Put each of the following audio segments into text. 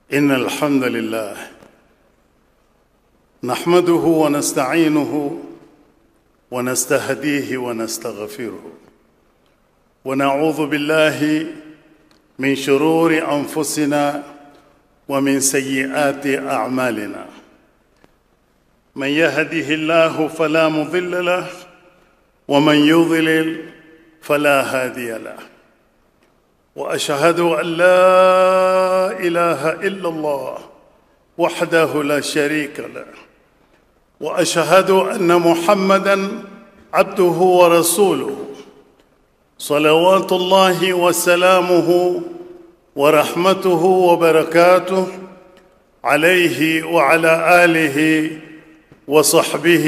إن الحمد لله نحمده ونستعينه ونستهديه ونستغفره ونعوذ بالله من شرور أنفسنا ومن سيئات أعمالنا من يهده الله فلا مضل له ومن يضلل فلا هادي له واشهد ان لا اله الا الله وحده لا شريك له واشهد ان محمدا عبده ورسوله صلوات الله وسلامه ورحمته وبركاته عليه وعلى اله وصحبه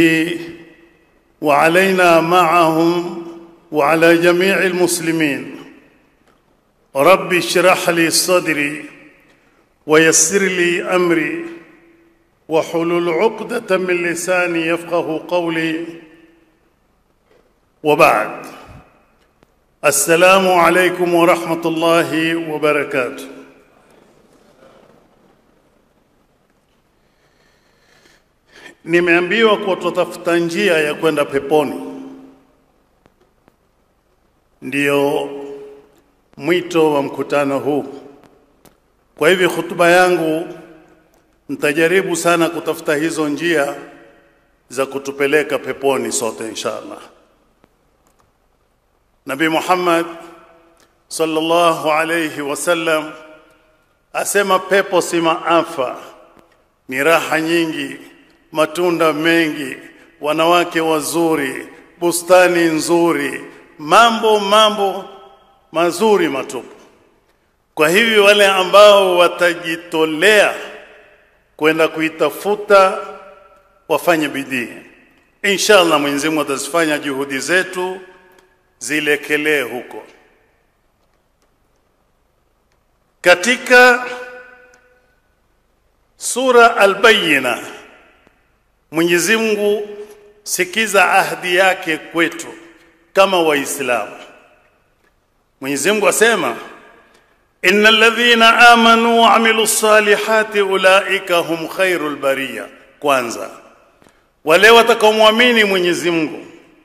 وعلينا معهم وعلى جميع المسلمين رب اشرح لي صدري ويسر لي امري وحلل عقدة من لساني يفقه قولي وبعد السلام عليكم ورحمة الله وبركاته Nimeambiwa kuwa tutafuta njia ya kwenda peponi. Ndiyo mwito wa mkutano huu. Kwa hivyo hutuba yangu nitajaribu sana kutafuta hizo njia za kutupeleka peponi sote inshallah. Nabii Muhammad sallallahu alayhi wasallam asema pepo si maafa, ni raha nyingi, matunda mengi, wanawake wazuri, bustani nzuri, mambo mambo mazuri matupu. Kwa hivyo wale ambao watajitolea kwenda kuitafuta wafanye bidii. Inshallah Mwenyezi Mungu atazifanya juhudi zetu zilekelee huko. Katika sura Al-Bayyina Mwenyezi Mungu sikiza ahadi yake kwetu kama Waislamu. Mwenyezi Mungu asema innal ladhina amanu wa amilu salihati ulaika hum khairul bariya. Kwanza wale watakaomwamini Mwenyezi Mungu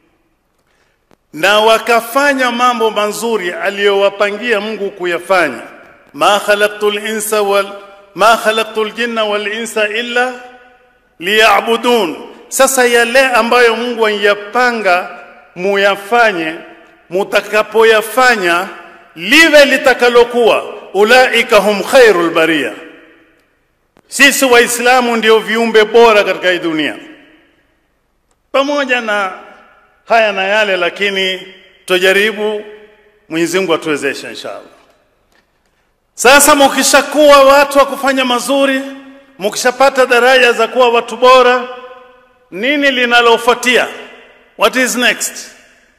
na wakafanya mambo mazuri aliyowapangia Mungu kuyafanya, ma khalaqtul insa wal ma khalaqtul jinna wal insa illa liya'budun. Sasa yale ambayo Mungu anyapanga muyafanye mutakapoyafanya liwe litakalokuwa ulaika hum khairul bariya sisi waislamu ndio viumbe bora katika hii dunia pamoja na haya na yale lakini tujaribu Mwenyezi Mungu atuwezeshe inshallah sasa mukishakuwa watu wa kufanya mazuri mukishapata daraja za kuwa watu bora nini linalofuatia what is next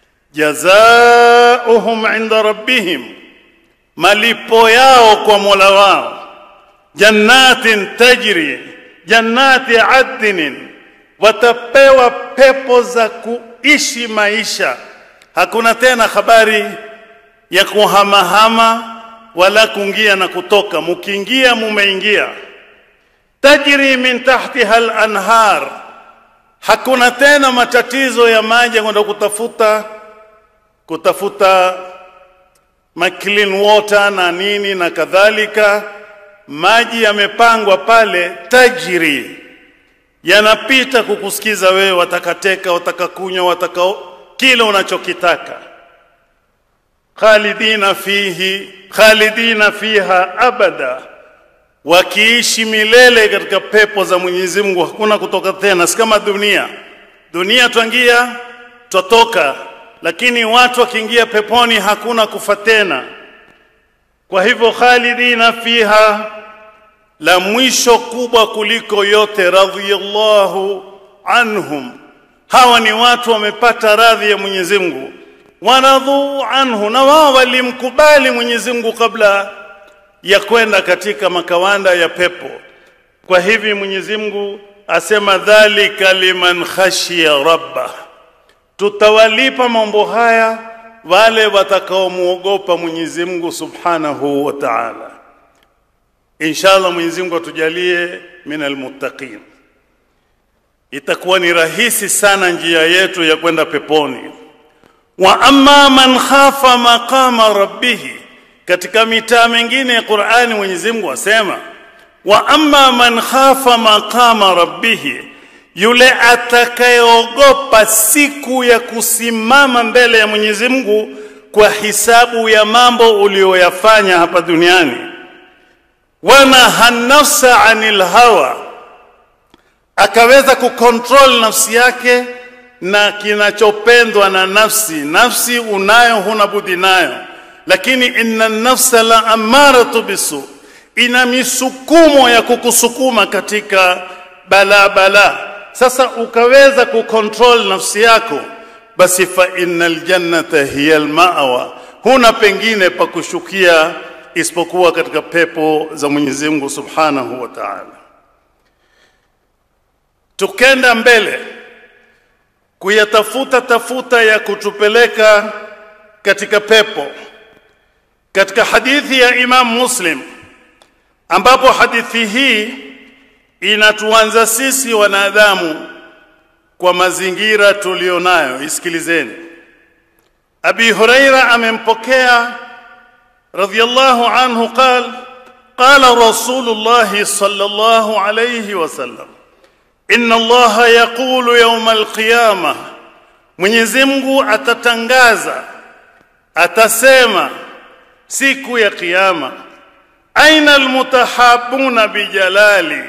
jazaohum inda rabbihim, malipo yao kwa mola wao, jannatin tajri, jannati adnin, watapewa pepo za kuishi maisha. Hakuna tena habari ya kuhamahama wala kuingia na kutoka, mukiingia mumeingia. Tajri min tahtiha al-anhar, hakuna tena matatizo ya maji kwenda kutafuta kutafuta ma clean water na nini na kadhalika. Maji yamepangwa pale, tajiri yanapita kukusikiza wewe, watakateka, watakakunywa, wataka kile unachokitaka. Khalidina fihi khalidina fiha abada, wakiishi milele katika pepo za Mwenyezi Mungu, hakuna kutoka tena, si kama dunia. Dunia twangia twatoka lakini watu wakiingia peponi hakuna kufa tena. Kwa hivyo khalidina fiha, la mwisho kubwa kuliko yote, radhiyallahu anhum, hawa ni watu wamepata radhi ya Mwenyezi Mungu, waradhu anhu, na wao walimkubali Mwenyezi Mungu kabla ya kwenda katika makawanda ya pepo. Kwa hivi Mwenyezi Mungu asema dhalika liman khashiya rabbah tutawalipa mambo haya wale watakaomwogopa Mwenyezi Mungu Subhanahu wa Ta'ala. inshallah Mwenyezi Mungu atujalie minal muttaqin. Itakuwa ni rahisi sana njia yetu ya kwenda peponi. Wa amma man khafa maqama rabbih, katika mitaa mingine ya Qur'ani Mwenyezi Mungu asema wa amma man khafa maqama rabbih, yule atakayeogopa siku ya kusimama mbele ya Mwenyezi Mungu kwa hisabu ya mambo uliyoyafanya hapa duniani wanaha nafsa anil hawa, akaweza kukontrol nafsi yake na kinachopendwa na nafsi. Nafsi unayo, huna budi nayo, lakini inna nafsa la amaratu bisu, ina misukumo ya kukusukuma katika balaa balaa. Sasa ukaweza kukontrol nafsi yako, basi fa innal jannata hiya almawa, huna pengine pa kushukia isipokuwa katika pepo za Mwenyezi Mungu Subhanahu wa Ta'ala. Tukenda mbele kuyatafuta tafuta ya kutupeleka katika pepo, katika hadithi ya Imam Muslim, ambapo hadithi hii inatuanza sisi wanadamu kwa mazingira tulionayo. Isikilizeni. Abi Huraira amempokea رضي الله عنه قال قال رسول الله صلى الله عليه وسلم إن الله يقول يوم القيامة Mwenyezi Mungu atatangaza atasema siku ya kiyama aina almutahabuna bijalali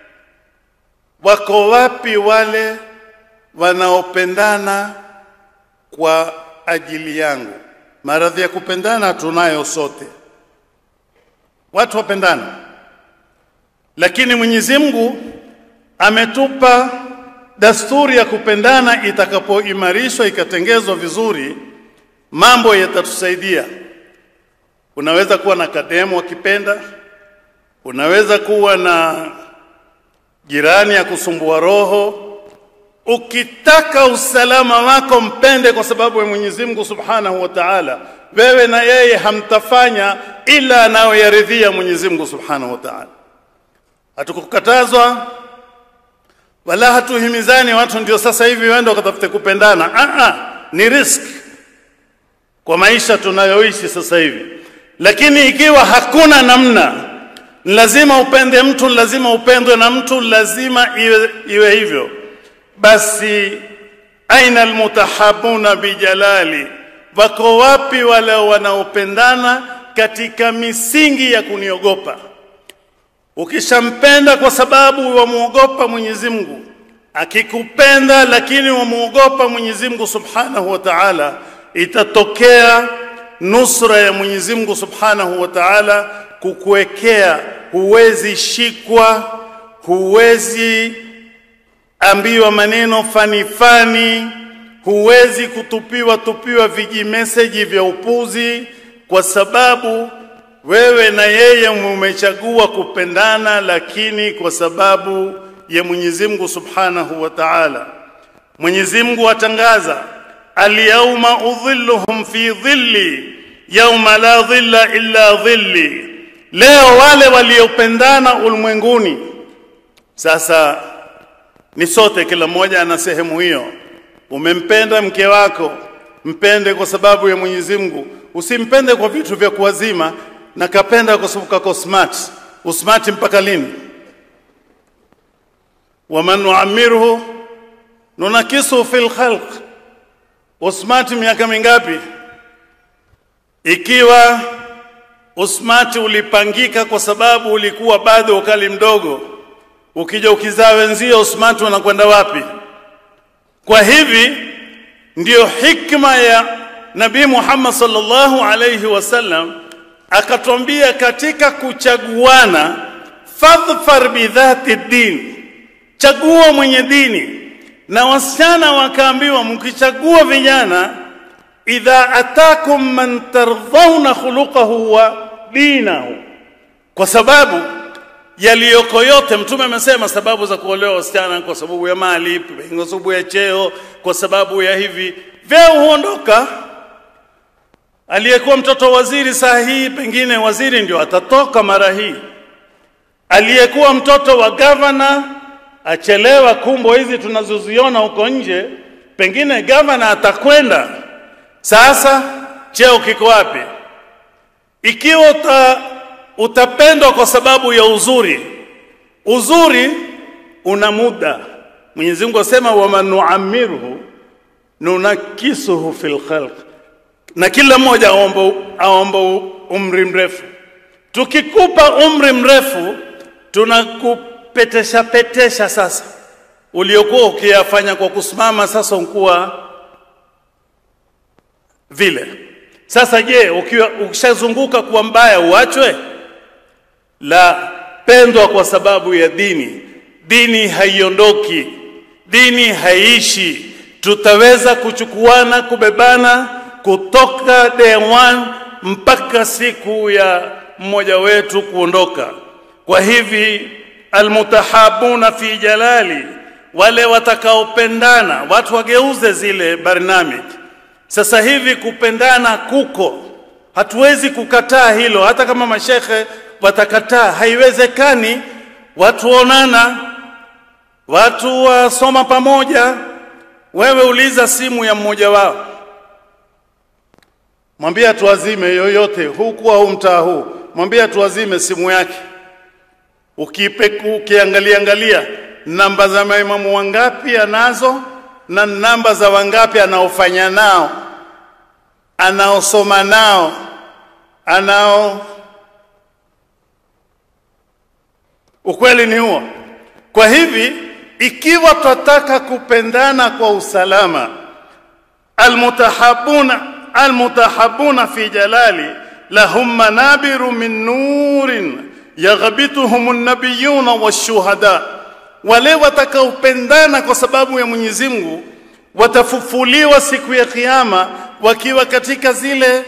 wako wapi wale wanaopendana kwa ajili yangu Maradhi ya kupendana tunayo sote, watu wapendana, lakini Mwenyezi Mungu ametupa dasturi ya kupendana. Itakapoimarishwa ikatengezwa vizuri, mambo yatatusaidia. Unaweza kuwa na kademu akipenda, unaweza kuwa na jirani ya kusumbua roho Ukitaka usalama wako mpende kwa sababu ya Mwenyezi Mungu Subhanahu wa Ta'ala. Wewe na yeye hamtafanya ila anayoyaridhia Mwenyezi Mungu Subhanahu wa Ta'ala. Hatukukatazwa wala hatuhimizani watu ndio sasa hivi waende wakatafute kupendana. Ah ah, ni risk kwa maisha tunayoishi sasa hivi. Lakini ikiwa hakuna namna, lazima upende mtu, lazima upendwe na mtu, lazima iwe, iwe hivyo basi aina almutahabuna bijalali, wako wapi wale wanaopendana katika misingi ya kuniogopa? Ukishampenda kwa sababu wamwogopa Mwenyezi Mungu, akikupenda lakini wamwogopa Mwenyezi Mungu Subhanahu wa Ta'ala, itatokea nusra ya Mwenyezi Mungu Subhanahu wa Ta'ala kukuwekea, huwezi shikwa, huwezi ambiwa maneno fani fani, huwezi kutupiwa tupiwa vijimeseji vya upuzi, kwa sababu wewe na yeye mumechagua kupendana, lakini kwa sababu ya Mwenyezi Mungu Subhanahu wa Ta'ala. Mwenyezi Mungu atangaza alyauma udhilluhum fi dhilli yauma la dhilla illa dhilli, leo wale waliopendana ulimwenguni sasa ni sote, kila mmoja ana sehemu hiyo. Umempenda mke wako, mpende kwa sababu ya Mwenyezi Mungu, usimpende kwa vitu vya kuwazima, na kapenda kwa sababu kako smart. Usmart mpaka lini? waman nuamirhu nunakisu fil khalq, usmart miaka mingapi? Ikiwa usmart ulipangika kwa sababu ulikuwa bado ukali mdogo ukija ukizaa wenzio smart wanakwenda wapi? Kwa hivi ndiyo hikma ya Nabii Muhammad sallallahu alayhi wasallam akatwambia katika kuchaguana, fadhfar bidhati din, chagua mwenye dini. Na wasichana wakaambiwa, mkichagua vijana, idha atakum man tardhauna khuluqahu wa dinahu, kwa sababu yaliyoko yote. Mtume amesema sababu za kuolewa wasichana kwa sababu ya mali, kwa sababu ya cheo, kwa sababu ya hivi, vyeo huondoka. Aliyekuwa mtoto waziri saa hii, pengine waziri ndio atatoka mara hii. aliyekuwa mtoto wa gavana achelewa kumbo hizi tunazoziona huko nje, pengine gavana atakwenda sasa, cheo kiko wapi? Ikiwa uta, utapendwa kwa sababu ya uzuri, uzuri una muda. Mwenyezi Mungu asema waman nuamirhu nunakisuhu fil khalq, na kila mmoja aomba aomba umri mrefu. Tukikupa umri mrefu, tunakupetesha petesha. Sasa uliokuwa ukiyafanya kwa kusimama, sasa ukuwa vile. Sasa je, ukiwa ukishazunguka kuwa mbaya uachwe? La, pendwa kwa sababu ya dini. Dini haiondoki, dini haiishi. Tutaweza kuchukuana, kubebana kutoka day one mpaka siku ya mmoja wetu kuondoka. Kwa hivi almutahabuna fi jalali, wale watakaopendana, watu wageuze zile barnamij. Sasa hivi kupendana kuko, hatuwezi kukataa hilo, hata kama mashekhe watakataa, haiwezekani. Watu onana, watu wasoma pamoja. Wewe uliza simu ya mmoja wao, mwambie tuazime yoyote huku au mtaa huu, mwambie tuazime simu yake. Ukipe, ukiangalia angalia namba za maimamu wangapi anazo na namba za wangapi anaofanya nao, anaosoma nao, anao. Ukweli ni huo. Kwa hivi ikiwa twataka kupendana kwa usalama, almutahabuna almutahabuna fi jalali lahum manabiru min nurin yaghbituhum an-nabiyuna wash-shuhada, wale watakaopendana kwa sababu ya Mwenyezi Mungu watafufuliwa siku ya Kiyama wakiwa katika zile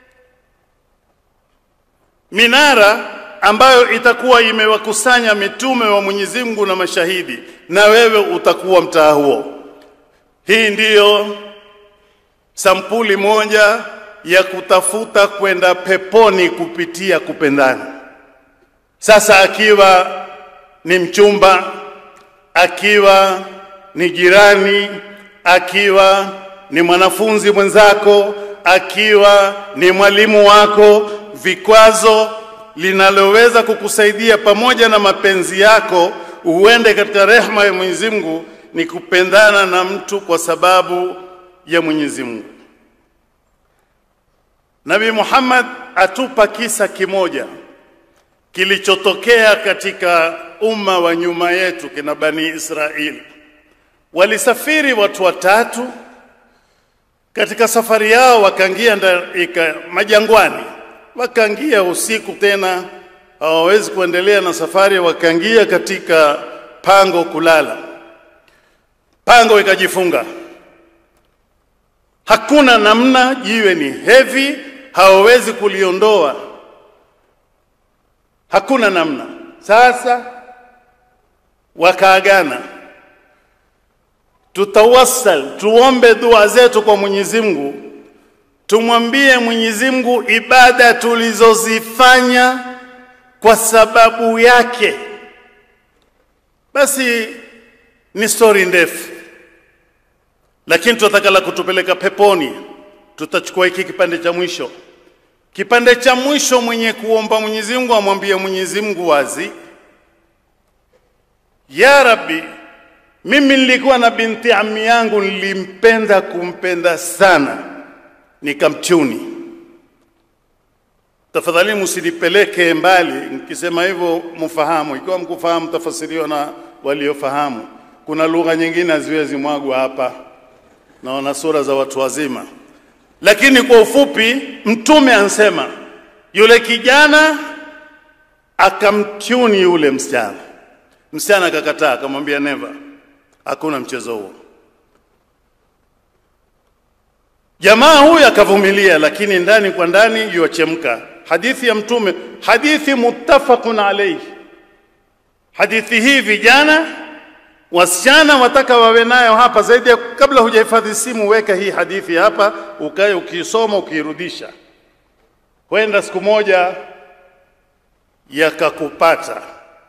minara ambayo itakuwa imewakusanya mitume wa Mwenyezi Mungu na mashahidi, na wewe utakuwa mtaa huo. Hii ndiyo sampuli moja ya kutafuta kwenda peponi kupitia kupendana. Sasa akiwa ni mchumba, akiwa ni jirani, akiwa ni mwanafunzi mwenzako, akiwa ni mwalimu wako, vikwazo linaloweza kukusaidia pamoja na mapenzi yako uende katika rehma ya Mwenyezi Mungu ni kupendana na mtu kwa sababu ya Mwenyezi Mungu. Nabii Muhammad atupa kisa kimoja kilichotokea katika umma wa nyuma yetu kina Bani Israeli. Walisafiri watu watatu katika safari yao, wakaingia majangwani, wakaingia usiku, tena hawawezi kuendelea na safari, wakaingia katika pango kulala. Pango ikajifunga, hakuna namna, jiwe ni heavy, hawawezi kuliondoa hakuna namna. Sasa wakaagana, tutawassal, tuombe dua zetu kwa Mwenyezi Mungu, tumwambie Mwenyezi Mungu ibada tulizozifanya kwa sababu yake. Basi ni stori ndefu, lakini tunataka la kutupeleka peponi. Tutachukua hiki kipande cha mwisho. Kipande cha mwisho, mwenye kuomba Mwenyezi Mungu amwambie Mwenyezi Mungu wazi, ya Rabbi, mimi nilikuwa na binti ammi yangu, nilimpenda kumpenda sana, nikamtuni. Tafadhali msinipeleke mbali, nikisema hivyo mfahamu. Ikiwa mkufahamu, tafasiriwa na waliofahamu. Kuna lugha nyingine haziwezi mwagwa hapa, naona sura za watu wazima lakini kwa ufupi, Mtume ansema yule kijana akamtuni yule msichana, msichana akakataa, akamwambia never, hakuna mchezo huo. Jamaa huyu akavumilia, lakini ndani kwa ndani yuachemka. Hadithi ya Mtume, hadithi muttafaqun alayhi. Hadithi hii vijana wasichana wataka wawe nayo hapa zaidi ya kabla hujahifadhi simu, weka hii hadithi hapa, ukae ukisoma ukiirudisha, kwenda siku moja yakakupata.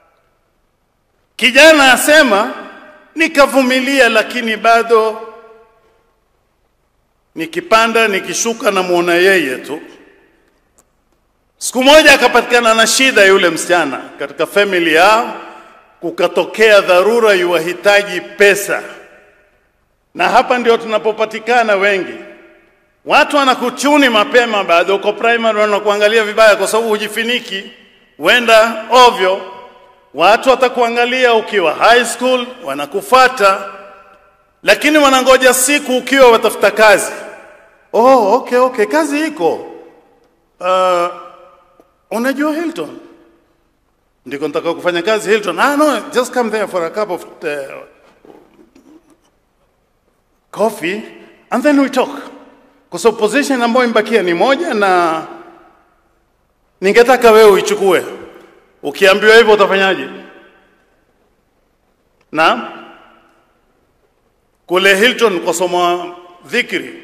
Kijana asema nikavumilia, lakini bado nikipanda nikishuka, namwona yeye tu. Siku moja akapatikana na shida yule msichana katika family yao, kukatokea dharura, yuwahitaji pesa, na hapa ndio tunapopatikana wengi. Watu wanakuchuni mapema, bado uko primary, wanakuangalia vibaya kwa sababu hujifiniki, wenda ovyo. Watu watakuangalia ukiwa high school, wanakufata, lakini wanangoja siku ukiwa watafuta kazi. Oh, okay, okay, kazi iko uh, unajua Hilton ndiko nataka kufanya kazi Hilton. Ah, no, just come there for a cup of uh, coffee and then we talk, kwa sababu position ambayo imebakia ni moja, na ningetaka wewe uichukue. Ukiambiwa hivyo utafanyaje? Na kule Hilton kwa somo dhikri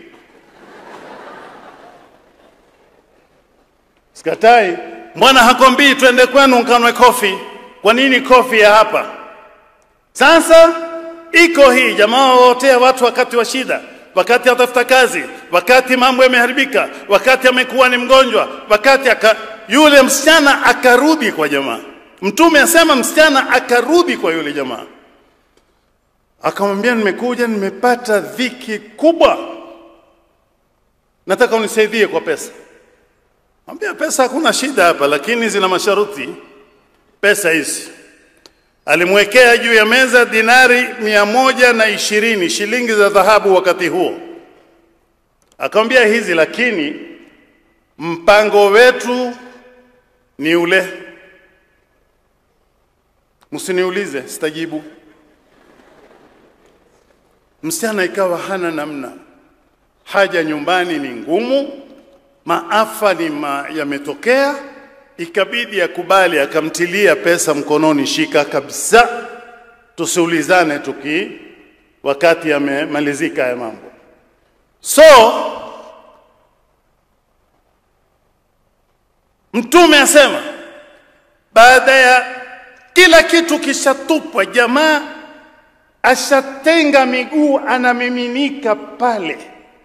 Sikatai. Mbona hakwambii twende kwenu mkanwe kofi? Kwa nini kofi ya hapa? Sasa iko hii jamaa waotea watu wakati wa shida, wakati atafuta kazi, wakati mambo yameharibika, wakati amekuwa ni mgonjwa, wakati aka, yule msichana akarudi kwa jamaa. Mtume asema msichana akarudi kwa yule jamaa, akamwambia, nimekuja nimepata dhiki kubwa, nataka unisaidie kwa pesa. Ambia pesa hakuna shida hapa, lakini zina masharuti. Pesa hizi alimwekea juu ya meza dinari mia moja na ishirini shilingi za dhahabu wakati huo, akamwambia hizi, lakini mpango wetu ni ule. Msiniulize, sitajibu. Msichana ikawa hana namna, haja nyumbani ni ngumu maafa ni ma, yametokea, ikabidi akubali, akamtilia pesa mkononi, shika kabisa, tusiulizane tuki wakati yamemalizika ya mambo. So Mtume asema baada ya kila kitu kishatupwa, jamaa ashatenga miguu, anamiminika pale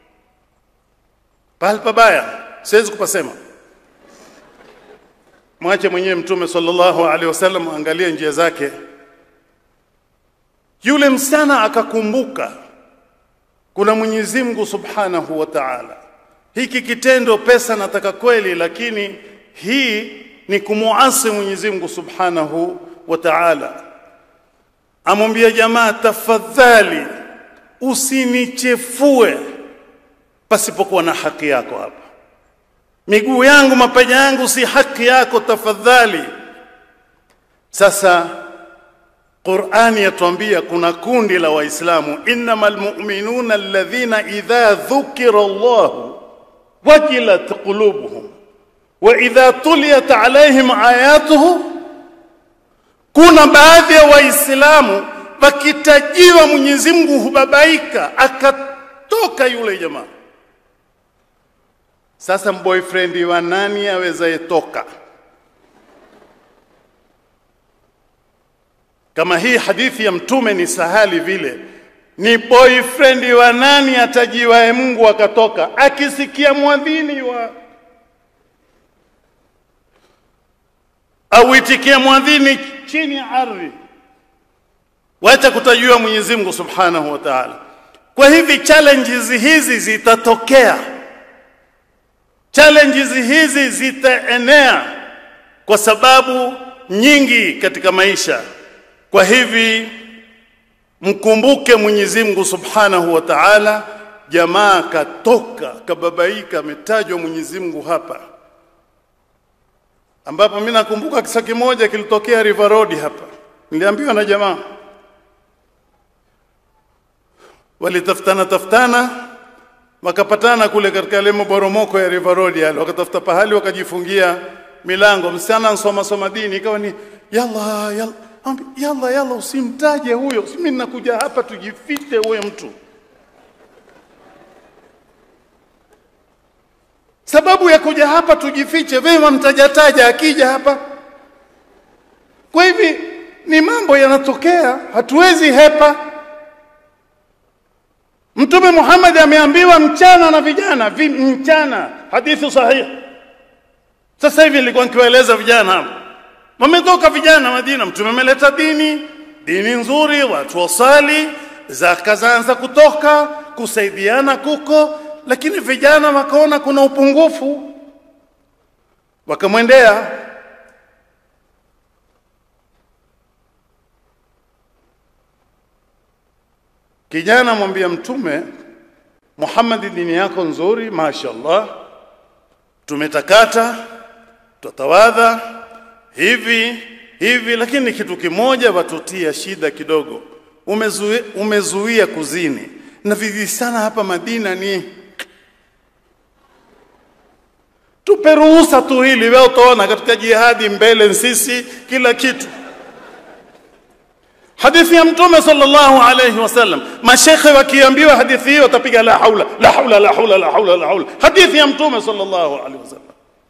pahali pabaya siwezi kupasema. Mwache mwenyewe Mtume sallallahu alaihi wasallam, angalie njia zake. Yule msichana akakumbuka kuna Mwenyezi Mungu subhanahu wa ta'ala. Hiki kitendo pesa nataka kweli, lakini hii ni kumuasi Mwenyezi Mungu subhanahu wa ta'ala. Amwambia jamaa, tafadhali usinichefue pasipokuwa na haki yako hapa. Miguu yangu mapaja yangu si haki yako, tafadhali. Sasa Qur'ani yatuambia kuna kundi la Waislamu, innamal mu'minuna alladhina idha dhukira Allah wajilat qulubuhum wa idha tuliyat alaihim ayatuhu. Kuna baadhi ya Waislamu wakitajiwa Mwenyezi Mungu hubabaika, akatoka yule jamaa sasa boyfriend wa nani awezaye toka? Kama hii hadithi ya Mtume ni sahali vile, ni boyfriend wa nani atajiwae Mungu akatoka? Akisikia mwadhini wa auitikie mwadhini chini ya ardhi, wacha kutajua Mwenyezi Mungu Subhanahu wa Ta'ala. Kwa hivi challenges hizi zitatokea challenges hizi zitaenea kwa sababu nyingi katika maisha. Kwa hivi mkumbuke Mwenyezi Mungu Subhanahu wa Ta'ala. Jamaa katoka kababaika, ametajwa Mwenyezi Mungu hapa, ambapo mimi nakumbuka kisa kimoja kilitokea River Road hapa. Niliambiwa na jamaa walitafutana tafutana wakapatana kule katika yale maboromoko ya River Road yale, wakatafuta pahali wakajifungia milango. Msichana ansoma soma dini, ikawa ni yalla yalla, ambi, yalla yalla, usimtaje huyo, mimi ninakuja hapa tujifite huyo mtu. Sababu ya kuja hapa tujifiche, vema mtajataja akija hapa. Kwa hivi ni mambo yanatokea, hatuwezi hepa. Mtume Muhammad ameambiwa mchana na vijana vi, mchana, hadithi sahihi. Sasa hivi nilikuwa nikiwaeleza vijana hapa, wametoka vijana Madina, Mtume ameleta dini, dini nzuri, watu wasali, zaka zaanza kutoka, kusaidiana kuko, lakini vijana wakaona kuna upungufu, wakamwendea kijana, mwambia Mtume Muhammad, dini yako nzuri, mashaallah, tumetakata tutawadha hivi hivi, lakini kitu kimoja watutia shida kidogo, umezuia, umezuia kuzini na vivi sana hapa Madina ni tupe ruhusa tu hili, wewe utaona katika jihadi mbele sisi kila kitu. Hadithi ya Mtume sallallahu alayhi wasallam, mashekhe wakiambiwa hadithi hiyo watapiga la haula la haula la haula la haula la haula. Hadithi ya Mtume sallallahu alayhi wasallam.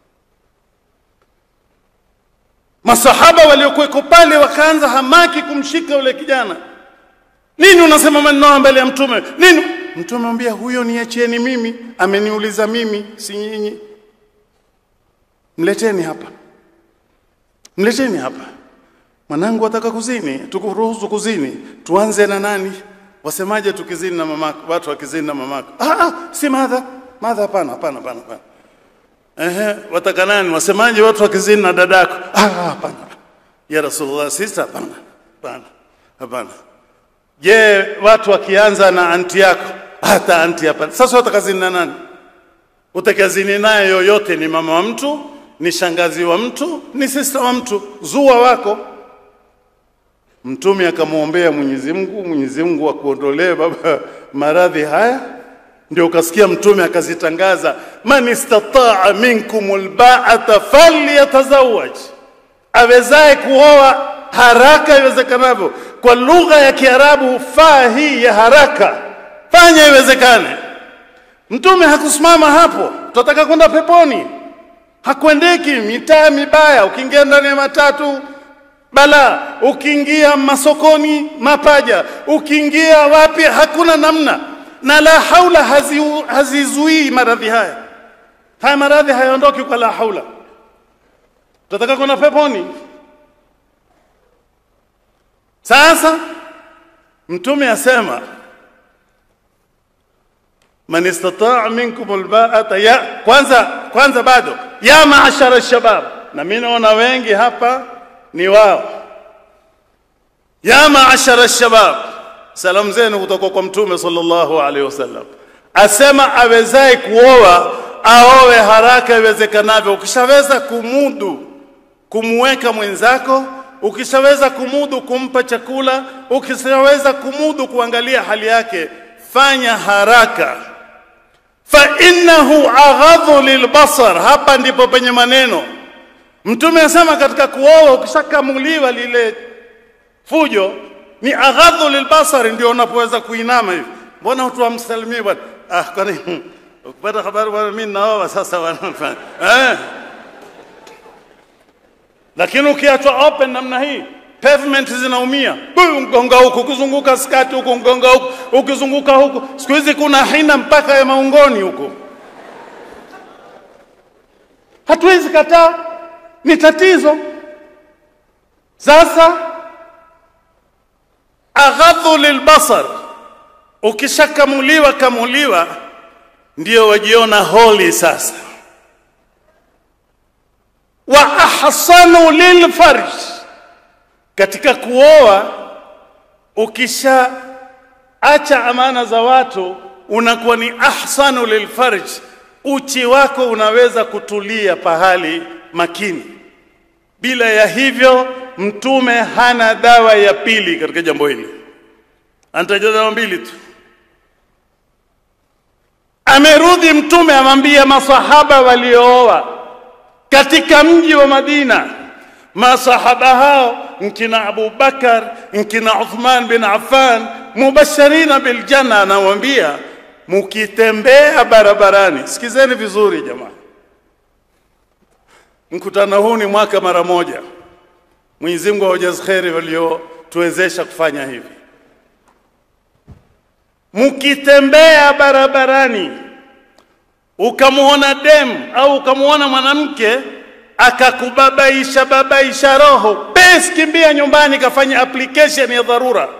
Masahaba waliokuweko pale wakaanza hamaki kumshika yule kijana. Nini unasema maneno mbele ya Mtume? Nini? Mtume amwambia huyo niacheni mimi, ameniuliza mimi, si nyinyi. Mleteni hapa, mleteni hapa. Mwanangu ataka kuzini, tukuruhusu kuzini, tuanze na nani? Wasemaje tukizini na mamako? Watu wakizini na mamako? Ah, ah, si madha madha, hapana, hapana, hapana, hapana. Ehe, wataka nani? Wasemaje watu wakizini na dadako? Ah, hapana. Ya Rasulullah, sisi hapana. Hapana. Hapana. Je, watu wakianza na anti yako? Hata anti hapana. Sasa watakazini na nani? Utakazini naye yoyote ni mama wa mtu, ni shangazi wa mtu, ni sister wa mtu, zua wako. Mtume akamwombea Mwenyezi Mungu, Mwenyezi Mungu akuondolee baba maradhi haya ndio ukasikia mtume akazitangaza man istataa minkum albaata falyatazawaj, awezaye kuoa haraka iwezekanavyo. Kwa lugha ya Kiarabu faa hii ya haraka, fanya iwezekane. Mtume hakusimama hapo, tunataka kwenda peponi, hakuendeki mitaa mibaya. Ukiingia ndani ya matatu bala, ukiingia masokoni mapaja, ukiingia wapi, hakuna namna na la haula hazizuii hazi maradhi haya. Haya maradhi hayaondoki kwa la haula. Tunataka kwenda peponi. Sasa Mtume asema man istataa minkum albaata ya kwanza, kwanza bado ya maashara shabab, na mimi naona wengi hapa ni wao. Ya maashara shabab salamu zenu kutoka kwa mtume sallallahu alaihi wasallam asema awezaye kuoa aowe haraka iwezekanavyo. Ukishaweza kumudu kumweka mwenzako, ukishaweza kumudu kumpa chakula, ukishaweza kumudu kuangalia hali yake, fanya haraka. Fa innahu aghadhu lilbasar, hapa ndipo penye maneno. Mtume asema katika kuoa, ukishakamuliwa lile fujo ni aghadhu lilbasari, ndio unapoweza kuinama hivi. Mbona watu wamsalimie bwana? Ah, kwani ukipata habari bwana, mimi naoa sasa bwana eh. Lakini ukiachwa open namna hii pavement zinaumia, mgonga huku, ukizunguka skati huku, mgonga huku, ukizunguka huku. Siku hizi kuna hina mpaka ya maungoni huku, hatuwezi kataa, ni tatizo. Sasa aghadhu lilbasar, ukishakamuliwa kamuliwa, ndio wajiona holi sasa. Wa ahsanu lilfarj, katika kuoa ukisha acha amana za watu unakuwa ni ahsanu lilfarj, uchi wako unaweza kutulia pahali makini. Bila ya hivyo Mtume hana dawa ya pili katika jambo hili, anataja dawa mbili tu. Amerudi Mtume amwambia masahaba waliooa katika mji wa Madina, masahaba hao nkina Abu Bakar, nkina Uthman bin Affan, mubashirina bil janna, anamwambia mukitembea barabarani, sikizeni vizuri jamaa, mkutano huu ni mwaka mara moja Mwenyezi Mungu awajaze kheri waliotuwezesha kufanya hivi. Mkitembea barabarani ukamwona dem au ukamwona mwanamke akakubabaisha babaisha roho, bes, kimbia nyumbani, kafanya application ya dharura.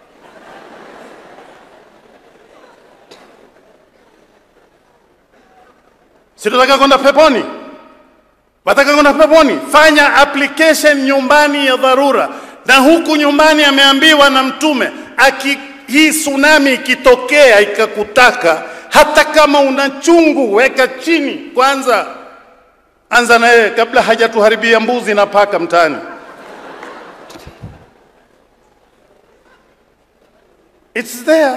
Sitataka kwenda peponi, wataka kwenda peponi, fanya application nyumbani ya dharura. Na huku nyumbani ameambiwa na Mtume, aki hii tsunami ikitokea ikakutaka, hata kama una chungu, weka chini kwanza, anza na yeye kabla hajatuharibia mbuzi na paka mtaani. It's there.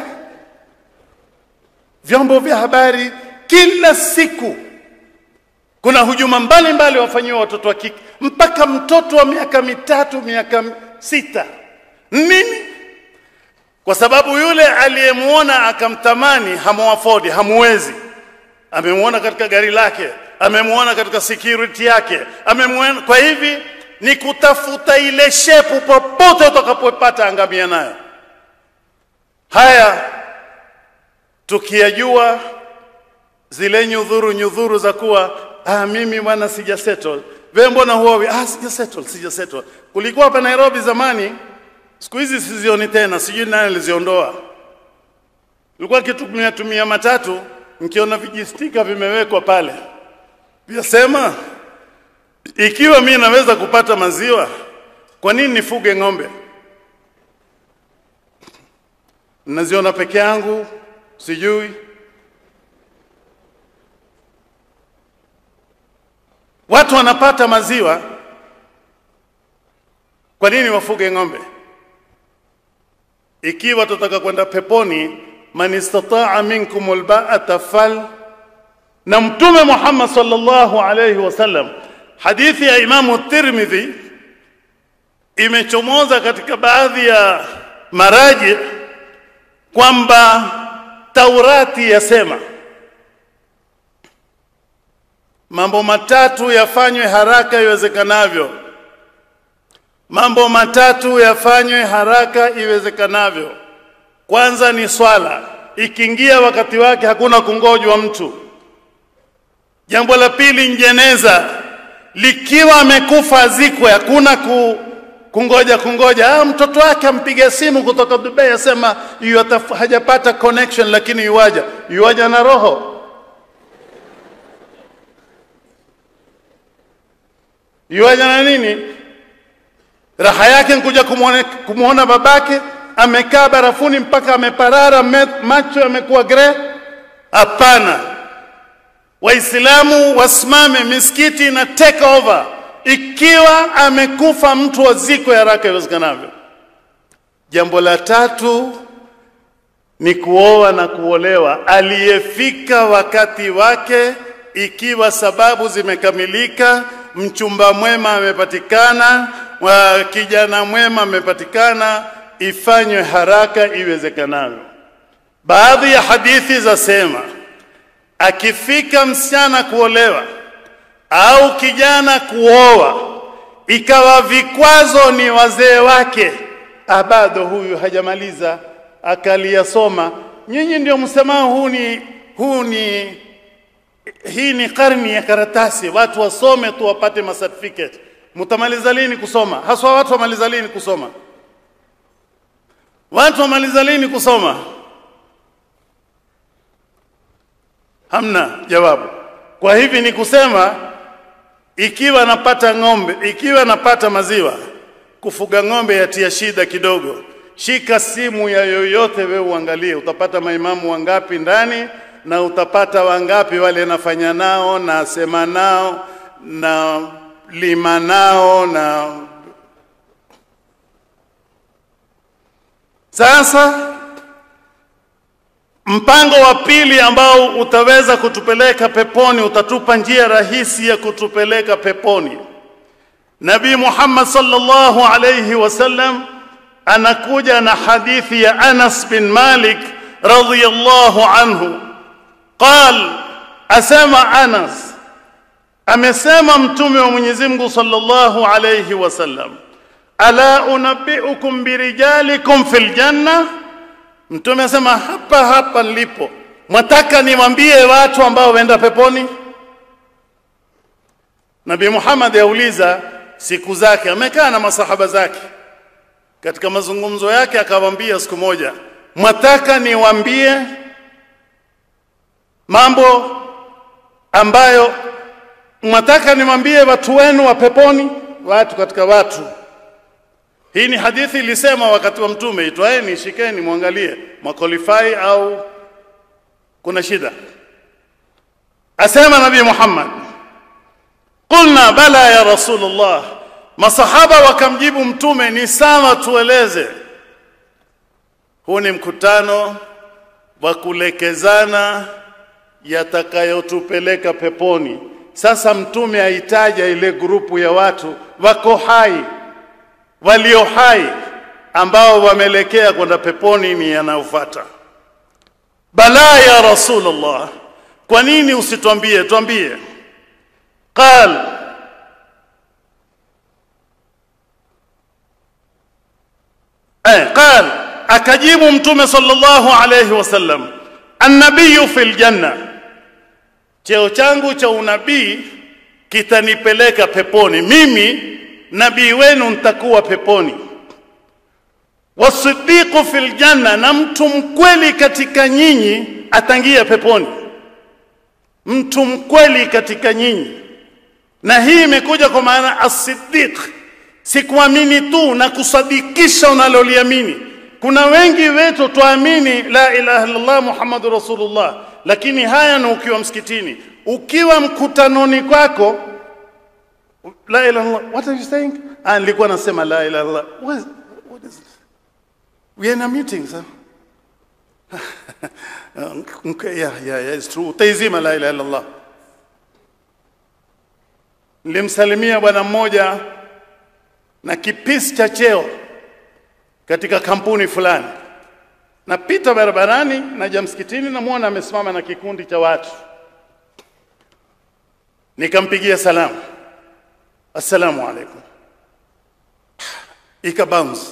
Vyombo vya habari kila siku kuna hujuma mbalimbali wafanyiwa watoto wa kike, mpaka mtoto wa miaka mitatu, miaka sita. Nini? Kwa sababu yule aliyemwona akamtamani, hamuafodi, hamuwezi. Amemwona katika gari lake, amemwona katika security yake, amemwona. Kwa hivi ni kutafuta ile shepu, popote utakapopata, angamia nayo. Haya tukiyajua zile nyudhuru nyudhuru za kuwa ah, mimi bwana sija settle. Wewe mbona huowi? Ah, sija settle, sija settle. Kulikuwa hapa Nairobi zamani, siku hizi sizioni tena, sijui nani aliziondoa. Nilikuwa kitumia tumia matatu, nikiona vijistika vimewekwa pale, vyasema ikiwa mimi naweza kupata maziwa, kwa nini nifuge ng'ombe? Naziona peke yangu, sijui Watu wanapata maziwa, kwa nini wafuge ng'ombe? Ikiwa tutaka kwenda peponi, man istataa minkum alba'ata fal. Na Mtume Muhammad sallallahu alayhi wasallam, hadithi ya Imamu Tirmidhi imechomoza katika baadhi ya maraji kwamba Taurati yasema mambo matatu yafanywe haraka iwezekanavyo. Mambo matatu yafanywe haraka iwezekanavyo. Kwanza ni swala, ikiingia wakati wake hakuna kungojwa mtu. Jambo la pili ni jeneza, likiwa amekufa azikwe, hakuna ku, kungoja kungoja. Ah, mtoto wake ampiga simu kutoka Dubai asema yu hajapata connection, lakini yuwaja yuwaja na roho yuaja na nini? Raha yake nkuja kumwona babake amekaa barafuni mpaka ameparara, macho yamekuwa gre? Hapana. Waislamu wasimame, misikiti na take over. Ikiwa amekufa mtu wazikwe haraka iwezekanavyo. Jambo la tatu ni kuoa na kuolewa, aliyefika wakati wake, ikiwa sababu zimekamilika mchumba mwema amepatikana, wa kijana mwema amepatikana, ifanywe haraka iwezekanavyo. Baadhi ya hadithi zasema akifika msichana kuolewa au kijana kuoa, ikawa vikwazo ni wazee wake, bado huyu hajamaliza akaliyasoma, nyinyi ndio msemao huu ni huu ni hii ni karni ya karatasi, watu wasome tu wapate macertificate. Mtamaliza lini kusoma? Haswa watu wamaliza lini kusoma? Watu wamaliza lini kusoma? Hamna jawabu. Kwa hivi ni kusema, ikiwa napata ng'ombe, ikiwa napata maziwa, kufuga ng'ombe yatia shida kidogo. Shika simu ya yoyote, wewe uangalie, utapata maimamu wangapi ndani na utapata wangapi wale nafanya nao na sema nao na lima nao na sasa mpango wa pili ambao utaweza kutupeleka peponi utatupa njia rahisi ya kutupeleka peponi nabii Muhammad sallallahu alayhi wasallam anakuja na hadithi ya Anas bin Malik radhiyallahu anhu قال asema Anas amesema mtume wa Mwenyezi Mungu sallallahu alayhi wasallam ala unabbiukum birijalikum fil janna mtume asema hapa hapa nilipo mwataka niwaambie watu ambao waenda peponi nabii muhammad yauliza siku zake amekaa na masahaba zake katika mazungumzo yake akawaambia siku moja mwataka niwaambie mambo ambayo mwataka niwaambie watu wenu wa peponi watu katika watu hii ni hadithi ilisema wakati wa mtume itwaeni shikeni mwangalie makolifai au kuna shida asema nabii Muhammad qulna bala ya rasulullah masahaba wakamjibu mtume ni sawa tueleze huu ni mkutano wa kulekezana yatakayotupeleka peponi sasa mtume aitaja ile grupu ya watu wako hai walio hai ambao wamelekea kwenda peponi ni yanayofuata bala ya rasulullah kwa nini usitwambie twambie qal eh qal akajibu mtume sallallahu alayhi wasallam annabiyu fil janna cheo changu cha unabii kitanipeleka peponi mimi nabii wenu nitakuwa peponi wasiddiqu fil janna na mtu mkweli katika nyinyi atangia peponi mtu mkweli katika nyinyi na hii imekuja kwa maana as-siddiq si kuamini tu na kusadikisha unaloliamini kuna wengi wetu tuamini la ilaha illallah muhammadur rasulullah lakini haya ni ukiwa msikitini ukiwa mkutanoni kwako la ilaha illallah what are you saying ah nilikuwa nasema la ilaha illallah what is, what is this? we are in a meeting sir okay, yeah, yeah, yeah, it's true utaizima la ilaha illallah nilimsalimia bwana mmoja na kipisi cha cheo katika kampuni fulani napita barabarani naja msikitini namwona amesimama na kikundi cha watu nikampigia salamu assalamu alaikum ikabounce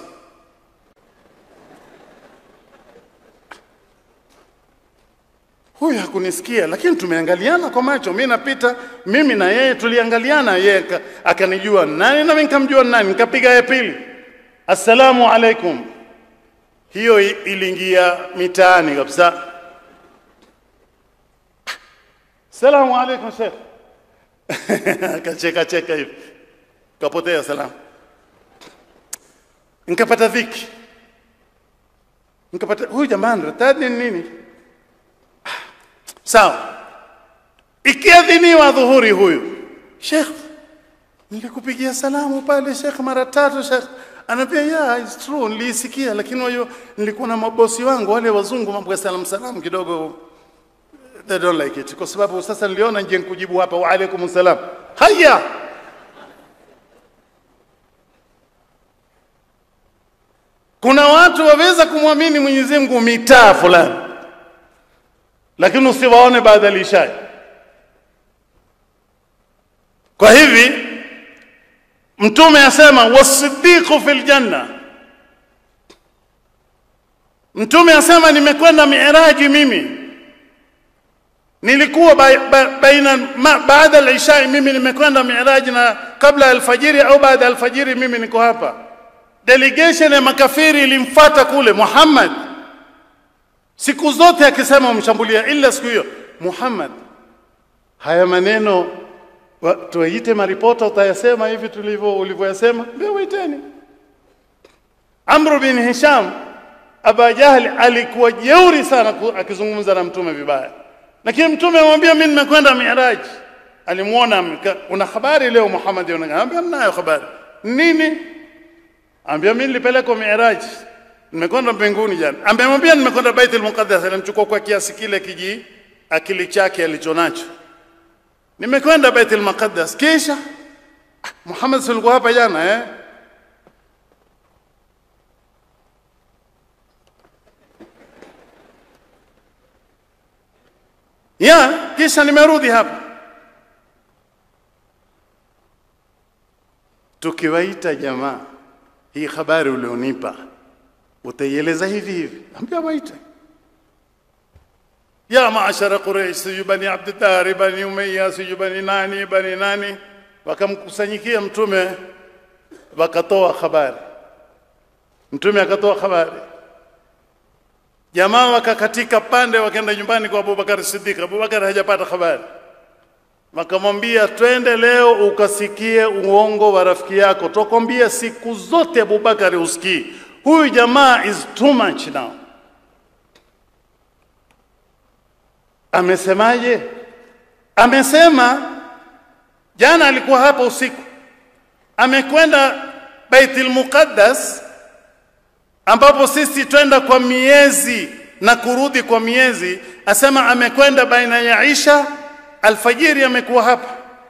huyu hakunisikia lakini tumeangaliana kwa macho mi napita mimi na yeye tuliangaliana yeye akanijua nani nami nikamjua nani nikapiga ya pili assalamu alaikum hiyo iliingia mitaani kabisa salamu alaikum shekh akacheka cheka hivi kapotea salamu nikapata dhiki nikapata huyu jamani retadi ni nini sawa ikiadhiniwa dhuhuri huyu shekh nilikupigia salamu pale shekh mara tatu shekh anaambia yeah it's true nilisikia lakini wayo nilikuwa na mabosi wangu wale wazungu mambo ya salamu salamu kidogo they don't like it kwa sababu sasa niliona nje nikujibu hapa wa alaikum salam haya kuna watu waweza kumwamini Mwenyezi Mungu mitaa fulani lakini usiwaone baada ya ishai kwa hivi mtume asema wasiddiqu fil janna mtume asema nimekwenda miiraji mimi nilikuwa ba, ba, baina ma, baada ya isha mimi nimekwenda miiraji na kabla alfajiri au baada ya alfajiri mimi niko hapa delegation ya makafiri ilimfuata kule Muhammad siku zote akisema umshambulia ila siku hiyo Muhammad haya maneno tuwaite maripota utayasema hivi tulivyo ulivyoyasema ndio waiteni Amr bin Hisham Aba Jahli alikuwa jeuri sana akizungumza na mtume vibaya lakini mtume amwambia mimi nimekwenda Miraj alimuona una habari leo Muhammad anamwambia ninayo habari nini ambia mimi nilipelekwa Miraj nimekwenda mbinguni jana amemwambia nimekwenda Baitul Muqaddas alimchukua kwa kiasi kile kiji akili chake alichonacho nimekwenda Baitul Muqaddas kisha Muhammad silikuwa hapa jana eh ya kisha nimerudi hapa tukiwaita jamaa hii habari ulionipa utaieleza hivi hivi. Ambia waite ya maashara Quraish, siju bani Abdiddari, bani Umayya, siju bani nani, bani nani, wakamkusanyikia Mtume wakatoa habari. Mtume akatoa habari, jamaa wakakatika pande, wakaenda nyumbani kwa Abubakar Siddiq. Abubakar hajapata habari, wakamwambia twende leo ukasikie uongo wa rafiki yako, twakwambia siku zote Abubakar usikii. Huyu jamaa is too much now. Amesemaje? Amesema jana alikuwa hapa usiku, amekwenda Baitul Muqaddas ambapo sisi twenda kwa miezi na kurudi kwa miezi. Asema amekwenda baina ya Isha alfajiri, amekuwa hapa.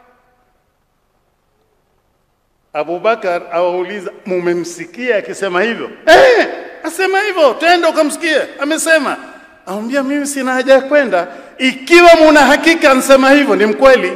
Abubakar awauliza, mumemsikia akisema hivyo? Eh, asema hivyo, twenda ukamsikie. Amesema Amwambia mimi sina haja ya kwenda, ikiwa muna hakika ansema hivyo ni mkweli.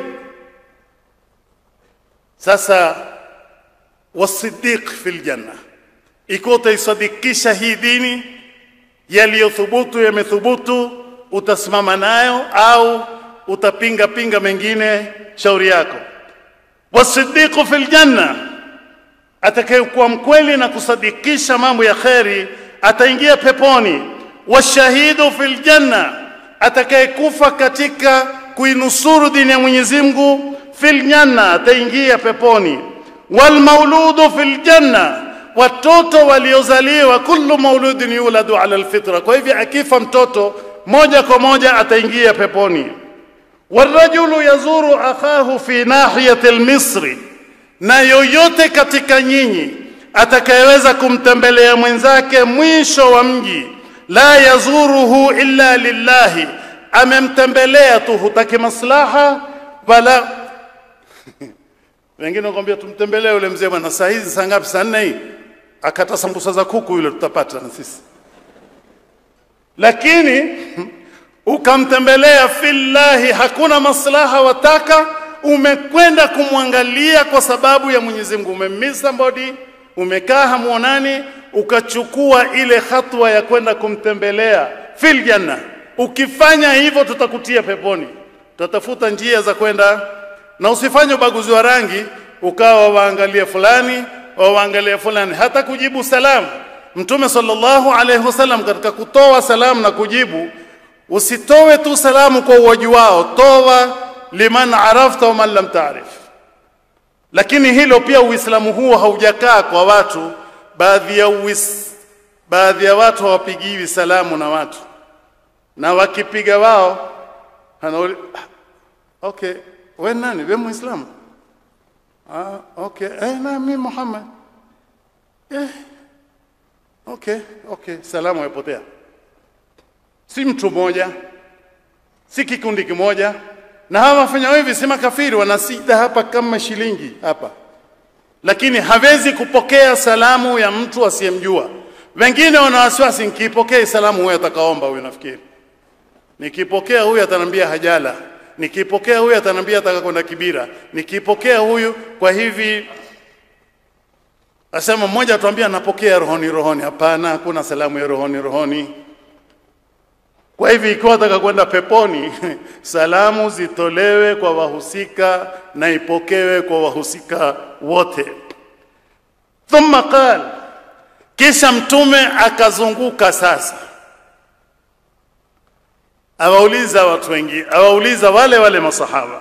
Sasa wasiddiq fil janna, ikiwa utaisadikisha hii dini, yaliyothubutu yamethubutu, utasimama nayo au utapinga pinga mengine, shauri yako. Wasiddiqu fil janna, atakayekuwa mkweli na kusadikisha mambo ya kheri ataingia peponi washahidu fil janna, atakayekufa katika kuinusuru dini ya Mwenyezi Mungu fil janna, ataingia peponi. Wal mauludu fil janna, watoto waliozaliwa, kullu mauludin yuladu ala alfitra. Kwa hivyo akifa mtoto moja kwa moja ataingia peponi. Warajulu yazuru akhahu fi nahiyati almisri, na yoyote katika nyinyi atakayeweza kumtembelea mwenzake mwisho wa mji la yazuruhu illa lillahi, amemtembelea tu, hutaki maslaha wala wengine wakwambia tumtembelee yule mzee bwana, saa hizi saa ngapi? Saa nne hii, akata sambusa za kuku yule, tutapata na sisi. Lakini ukamtembelea fillahi, hakuna maslaha wataka, umekwenda kumwangalia kwa sababu ya Mwenyezi Mungu, umemiss somebody, umekaa hamuonani, ukachukua ile hatua ya kwenda kumtembelea fil janna. Ukifanya hivyo, tutakutia peponi. Tutatafuta njia za kwenda, na usifanye ubaguzi wa rangi, ukawa waangalia fulani waangalia fulani, hata kujibu salamu. Mtume sallallahu alaihi wasallam katika kutoa salamu na kujibu, usitowe tu salamu kwa uwaji wao, toa liman arafta wa man lam taarif. Lakini hilo pia Uislamu huo haujakaa kwa watu baadhi ya uwis, baadhi ya watu hawapigiwi salamu na watu, na wakipiga wao anauli, okay, we nani? We Muislamu? Ah, okay, eh, na mimi Muhammad. Eh, okay, okay, salamu yapotea. Si mtu mmoja, si kikundi kimoja, na hawa wafanya hivi si makafiri, wanasida hapa kama shilingi hapa lakini hawezi kupokea salamu ya mtu asiyemjua. Wengine wana wasiwasi, nikipokea salamu huyu atakaomba huyu, nafikiri nikipokea huyu atanambia hajala, nikipokea huyu atanambia ataka kwenda Kibira, nikipokea huyu. Kwa hivi asema mmoja atuambia napokea rohoni rohoni. Hapana, hakuna salamu ya rohoni rohoni. Kwa hivi ikiwa ataka kwenda peponi, salamu zitolewe kwa wahusika na ipokewe kwa wahusika wote. Thumma qal, kisha Mtume akazunguka sasa, awauliza watu wengi, awauliza wale wale masahaba,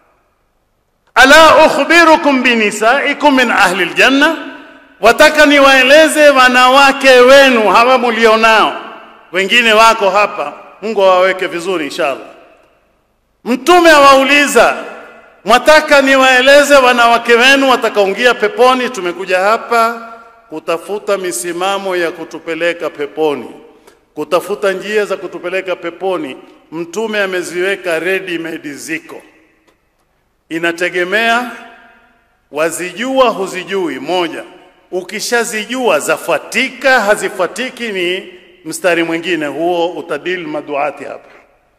ala ukhbirukum binisaikum min ahli aljanna, wataka niwaeleze wanawake wenu hawa mulionao, wengine wako hapa Mungu awaweke vizuri inshallah. Mtume awauliza, mwataka niwaeleze wanawake wenu watakaoingia peponi? Tumekuja hapa kutafuta misimamo ya kutupeleka peponi, kutafuta njia za kutupeleka peponi. Mtume ameziweka ready made, ziko, inategemea wazijua huzijui. Moja, ukishazijua zafuatika hazifuatiki, ni mstari mwingine huo utadil maduati hapa.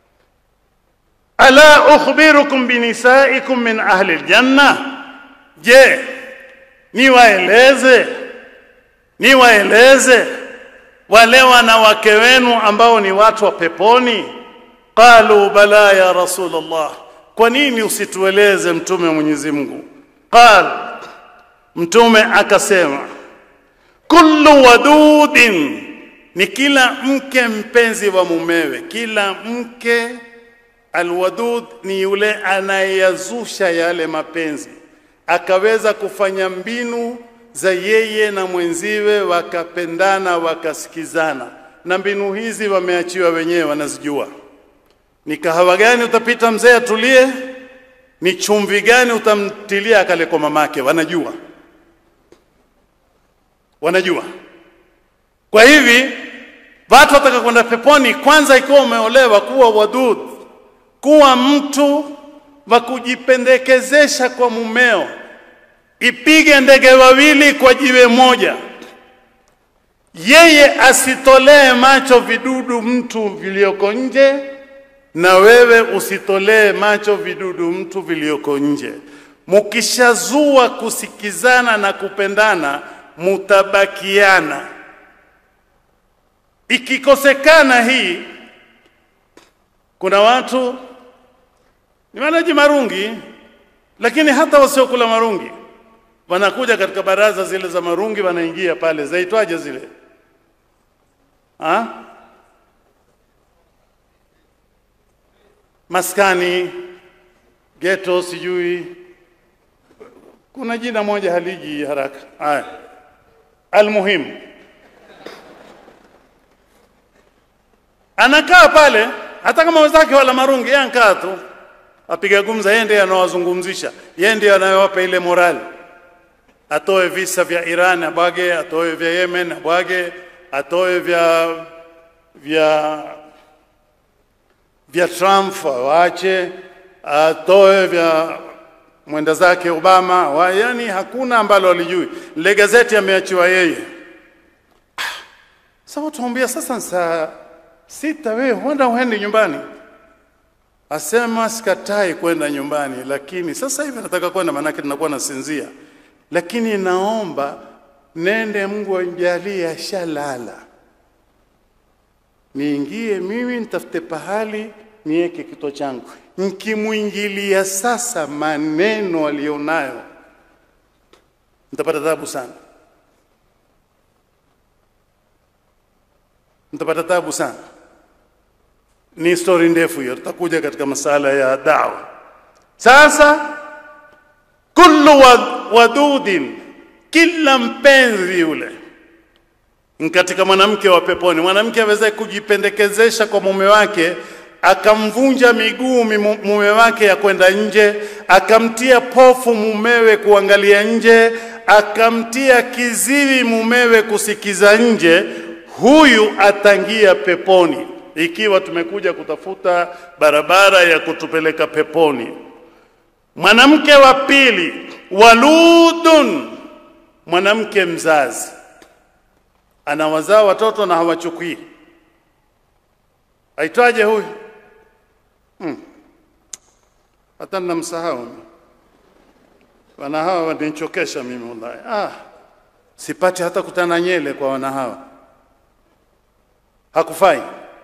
Ala ukhbirukum binisaikum min ahli aljanna, je, niwaeleze niwaeleze wale wanawake wenu ambao ni watu wa peponi? Qalu bala ya Rasulullah, kwa nini usitueleze mtume wa Mwenyezi Mungu? Qal, mtume akasema, kullu wadudin, ni kila mke mpenzi wa mumewe. Kila mke alwadud ni yule anayeyazusha yale mapenzi, akaweza kufanya mbinu za yeye na mwenziwe wakapendana wakasikizana, na mbinu hizi wameachiwa wenyewe, wanazijua. Ni kahawa gani utapita mzee atulie? Ni chumvi gani utamtilia akale kwa mamake? Wanajua, wanajua. Kwa hivi watu wataka kwenda peponi, kwanza ikiwa umeolewa, kuwa wadud, kuwa mtu wa kujipendekezesha kwa mumeo ipige ndege wawili kwa jiwe moja. Yeye asitolee macho vidudu mtu vilioko nje, na wewe usitolee macho vidudu mtu vilioko nje. Mukishazua kusikizana na kupendana, mutabakiana. Ikikosekana hii, kuna watu ni walaji marungi, lakini hata wasiokula marungi wanakuja katika baraza zile za marungi, wanaingia pale, zaitwaje zile ha? maskani geto, sijui kuna jina moja haliji haraka. Haya, almuhimu anakaa pale, hata kama wenzake wala marungi, yeye anakaa tu apiga gumza, yeye ndiye anawazungumzisha, yeye ndiye anayewapa ile morali atoe visa vya Iran abwage, atoe vya Yemen abwage, atoe vya vya vya Trump waache, atoe vya mwenda zake Obama wa, yani hakuna ambalo alijui. Ile gazeti ameachiwa yeye. Sasa tuambia sasa saa sita, wewe huenda uende nyumbani? Asema sikatai kwenda nyumbani, lakini sasa hivi nataka kwenda, maanake ninakuwa nasinzia lakini naomba nende, Mungu anijalie, ashalala, niingie mimi nitafute pahali niweke kito changu. Nikimwingilia sasa maneno alionayo, nitapata tabu sana, nitapata tabu sana. Ni stori ndefu hiyo, tutakuja katika masala ya dawa. Sasa kullu wadudin, kila mpenzi yule katika mwanamke wa peponi. Mwanamke aweze kujipendekezesha kwa mume wake, akamvunja miguu mume wake ya kwenda nje, akamtia pofu mumewe kuangalia nje, akamtia kiziwi mumewe kusikiza nje, huyu atangia peponi, ikiwa tumekuja kutafuta barabara ya kutupeleka peponi. Mwanamke wa pili, waludun, mwanamke mzazi, anawazaa watoto na hawachukui. Aitwaje huyu? Hmm. Hata namsahau wana hawa wanichokesha mimi wallahi. Ah, sipati hata kutana nyele kwa wana hawa, hakufai,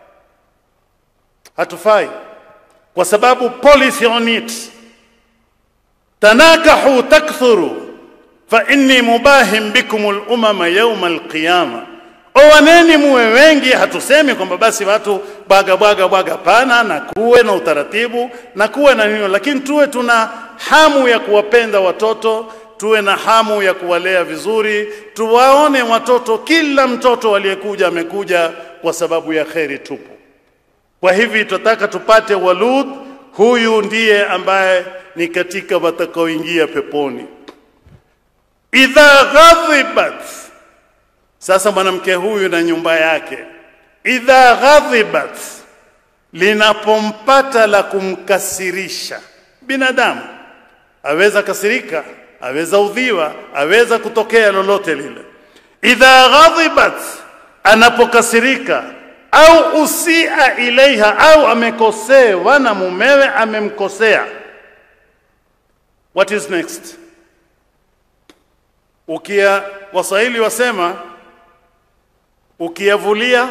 hatufai kwa sababu policy on it tanakahu takthuru fa inni mubahim bikum al-umama yawma al-qiyama, owaneni muwe wengi. Hatusemi kwamba basi watu bwaga bwaga bwaga, pana, na kuwe na utaratibu na kuwe na nini, lakini tuwe tuna hamu ya kuwapenda watoto, tuwe na hamu ya kuwalea vizuri, tuwaone watoto, kila mtoto aliyekuja amekuja kwa sababu ya kheri tupu. Kwa hivi tunataka tupate walud, huyu ndiye ambaye ni katika watakaoingia peponi. Idha ghadhibat, sasa mwanamke huyu na nyumba yake, idha ghadhibat, linapompata la kumkasirisha binadamu, aweza kasirika, aweza udhiwa, aweza kutokea lolote lile. Idha ghadhibat, anapokasirika au usia ilaiha, au amekosewa na mumewe, amemkosea What is next? Ukia Waswahili wasema ukiyavulia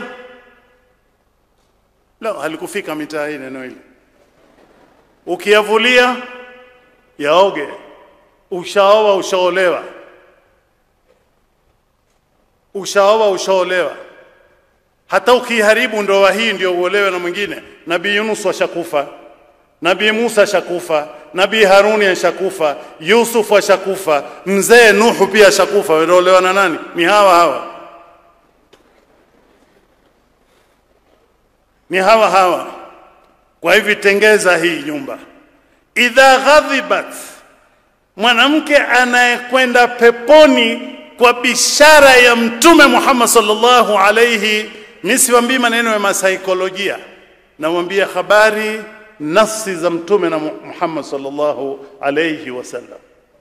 la halikufika mitaa hii neno hili ukiyavulia yaoge ushaoa ushaolewa ushaoa ushaolewa hata ukiharibu ndoa hii ndio uolewe na mwingine nabii Yunus ashakufa nabii Musa ashakufa nabii Haruni ashakufa Yusuf ashakufa mzee Nuhu pia ashakufa wanaolewa na nani ni hawa hawa ni hawa hawa kwa hivi tengeza hii nyumba idha ghadhibat mwanamke anayekwenda peponi kwa bishara ya mtume Muhammad sallallahu alayhi mimi siwaambii maneno ya masaikolojia namwambia habari nafsi za mtume na Muhammad sallallahu alayhi wasallam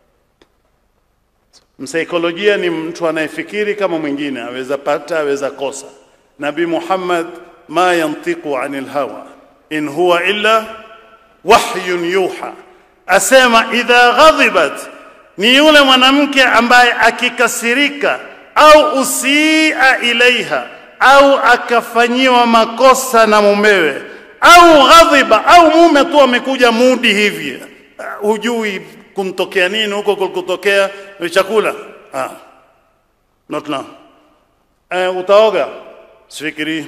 msaikolojia ni mtu anayefikiri kama mwingine aweza pata aweza kosa nabii Muhammad ma yantiqu anil hawa in huwa illa wahyun yuha asema idha ghadhibat ni yule mwanamke ambaye akikasirika au usia ilaiha au akafanyiwa makosa na mumewe au ghadhiba au mume tu amekuja mudi hivi uh, hujui kumtokea nini huko kulikotokea chakula ah. not now uh, utaoga sifikiri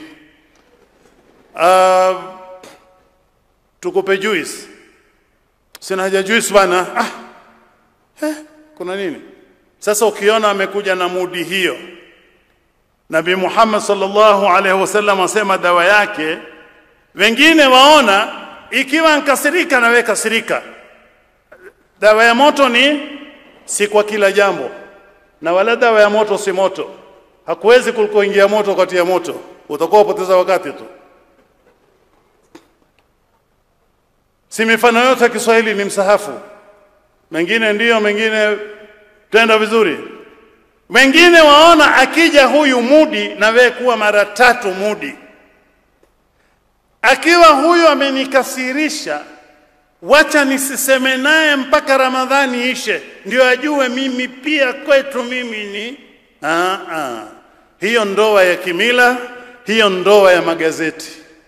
uh, tukupe juice sina haja juice bana ah. eh, kuna nini sasa ukiona amekuja na mudi hiyo Nabii Muhammad sallallahu alaihi wasallam asema dawa yake wengine waona ikiwa nkasirika na wewe kasirika dawa ya moto ni si kwa kila jambo na wala dawa ya moto si moto hakuwezi kulikoingia moto wakati ya moto utakuwa upoteza wakati tu si mifano yote ya Kiswahili ni msahafu mengine ndiyo mengine tenda vizuri wengine waona akija huyu mudi na wewe kuwa mara tatu mudi akiwa huyu amenikasirisha wacha nisiseme naye mpaka Ramadhani ishe ndio ajue mimi pia kwetu mimi ni aa, aa. hiyo ndoa ya kimila hiyo ndoa ya magazeti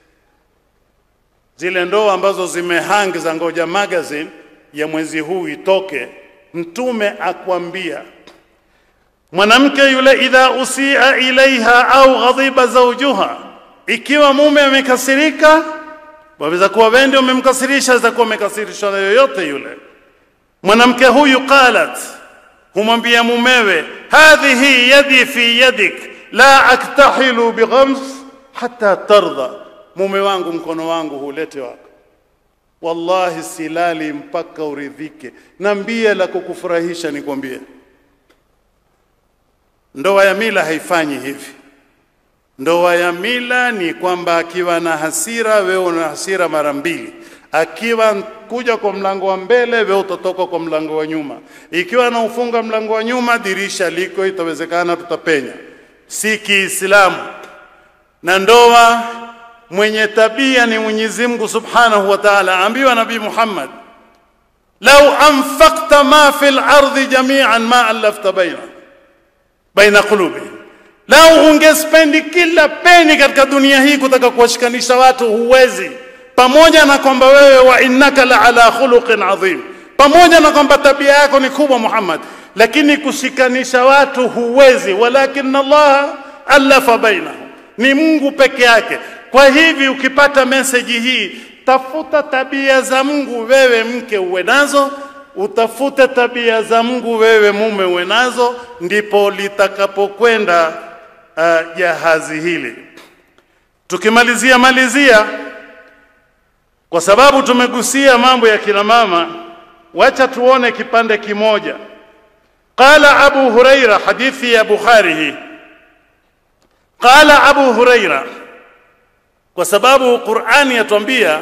zile ndoa ambazo zimehang za ngoja magazine ya mwezi huu itoke mtume akwambia mwanamke yule idha usia ilaiha au ghadhiba zawjuha ikiwa mume amekasirika waweza kuwa wewe ndio umemkasirisha aweza kuwa amekasirishwa na yoyote yule mwanamke huyu qalat humwambia mumewe hadhihi yadi fi yadik la aktahilu bighams hatta tardha mume wangu mkono wangu hulete wako wallahi silali mpaka uridhike nambie la kukufurahisha nikwambie ndoa ya mila haifanyi hivi ndoa ya mila ni kwamba akiwa na hasira wewe una hasira mara mbili akiwa kuja kwa mlango wa mbele wewe utatoka kwa mlango wa nyuma ikiwa anaufunga mlango wa nyuma dirisha liko itawezekana tutapenya si kiislamu na ndoa mwenye tabia ni Mwenyezi Mungu Subhanahu wa Ta'ala ambiwa Nabii Muhammad lau anfaqta ma fil ardi jami'an ma alafta baina baina qulubihim lau ungespendi kila peni katika dunia hii kutaka kuwashikanisha watu huwezi pamoja na kwamba wewe wa innaka la ala khuluqin adhim pamoja na kwamba tabia yako ni kubwa Muhammad lakini kushikanisha watu huwezi walakin Allah alafa bainahum ni Mungu peke yake kwa hivi ukipata meseji hii tafuta tabia za Mungu wewe mke uwe nazo utafute tabia za Mungu wewe mume uwe nazo ndipo litakapokwenda uh, jahazi hili tukimalizia malizia kwa sababu tumegusia mambo ya kina mama wacha tuone kipande kimoja qala abu huraira hadithi ya bukhari hii qala abu huraira kwa sababu qurani yatuambia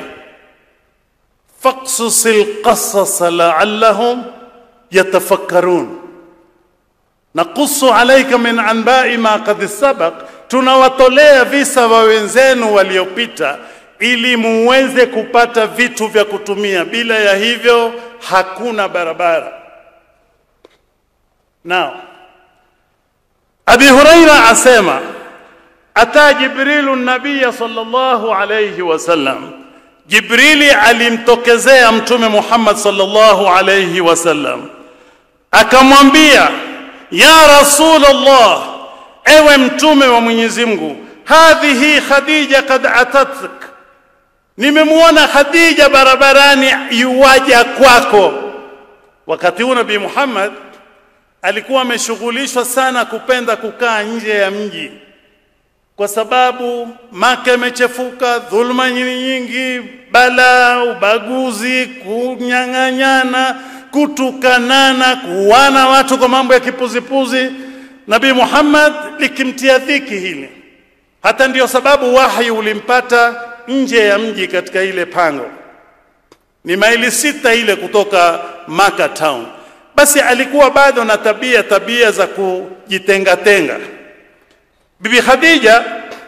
faqsusil qasas la'allahum yatafakkarun naqusu alayka min anba'i ma qad sabaq tunawatolea visa wa wenzenu waliopita ili muweze kupata vitu vya kutumia bila ya hivyo hakuna barabara now Abi Huraira asema ata jibrilu nabiya sallallahu alayhi wasallam jibrili alimtokezea mtume muhammad sallallahu alayhi wasallam akamwambia ya rasulullah ewe mtume wa mwenyezi mungu hadhihi khadija kad atatuk nimemwona khadija barabarani yuwaja kwako wakati huu nabii muhammad alikuwa ameshughulishwa sana kupenda kukaa nje ya mji kwa sababu Maka imechefuka, dhuluma nyingi, bala, ubaguzi, kunyang'anyana, kutukanana, kuwana watu kwa mambo ya kipuzipuzi. Nabii Muhammad likimtia dhiki hili, hata ndiyo sababu wahi ulimpata nje ya mji katika ile pango, ni maili sita ile kutoka Maka town. Basi alikuwa bado na tabia tabia za kujitengatenga. Bibi Khadija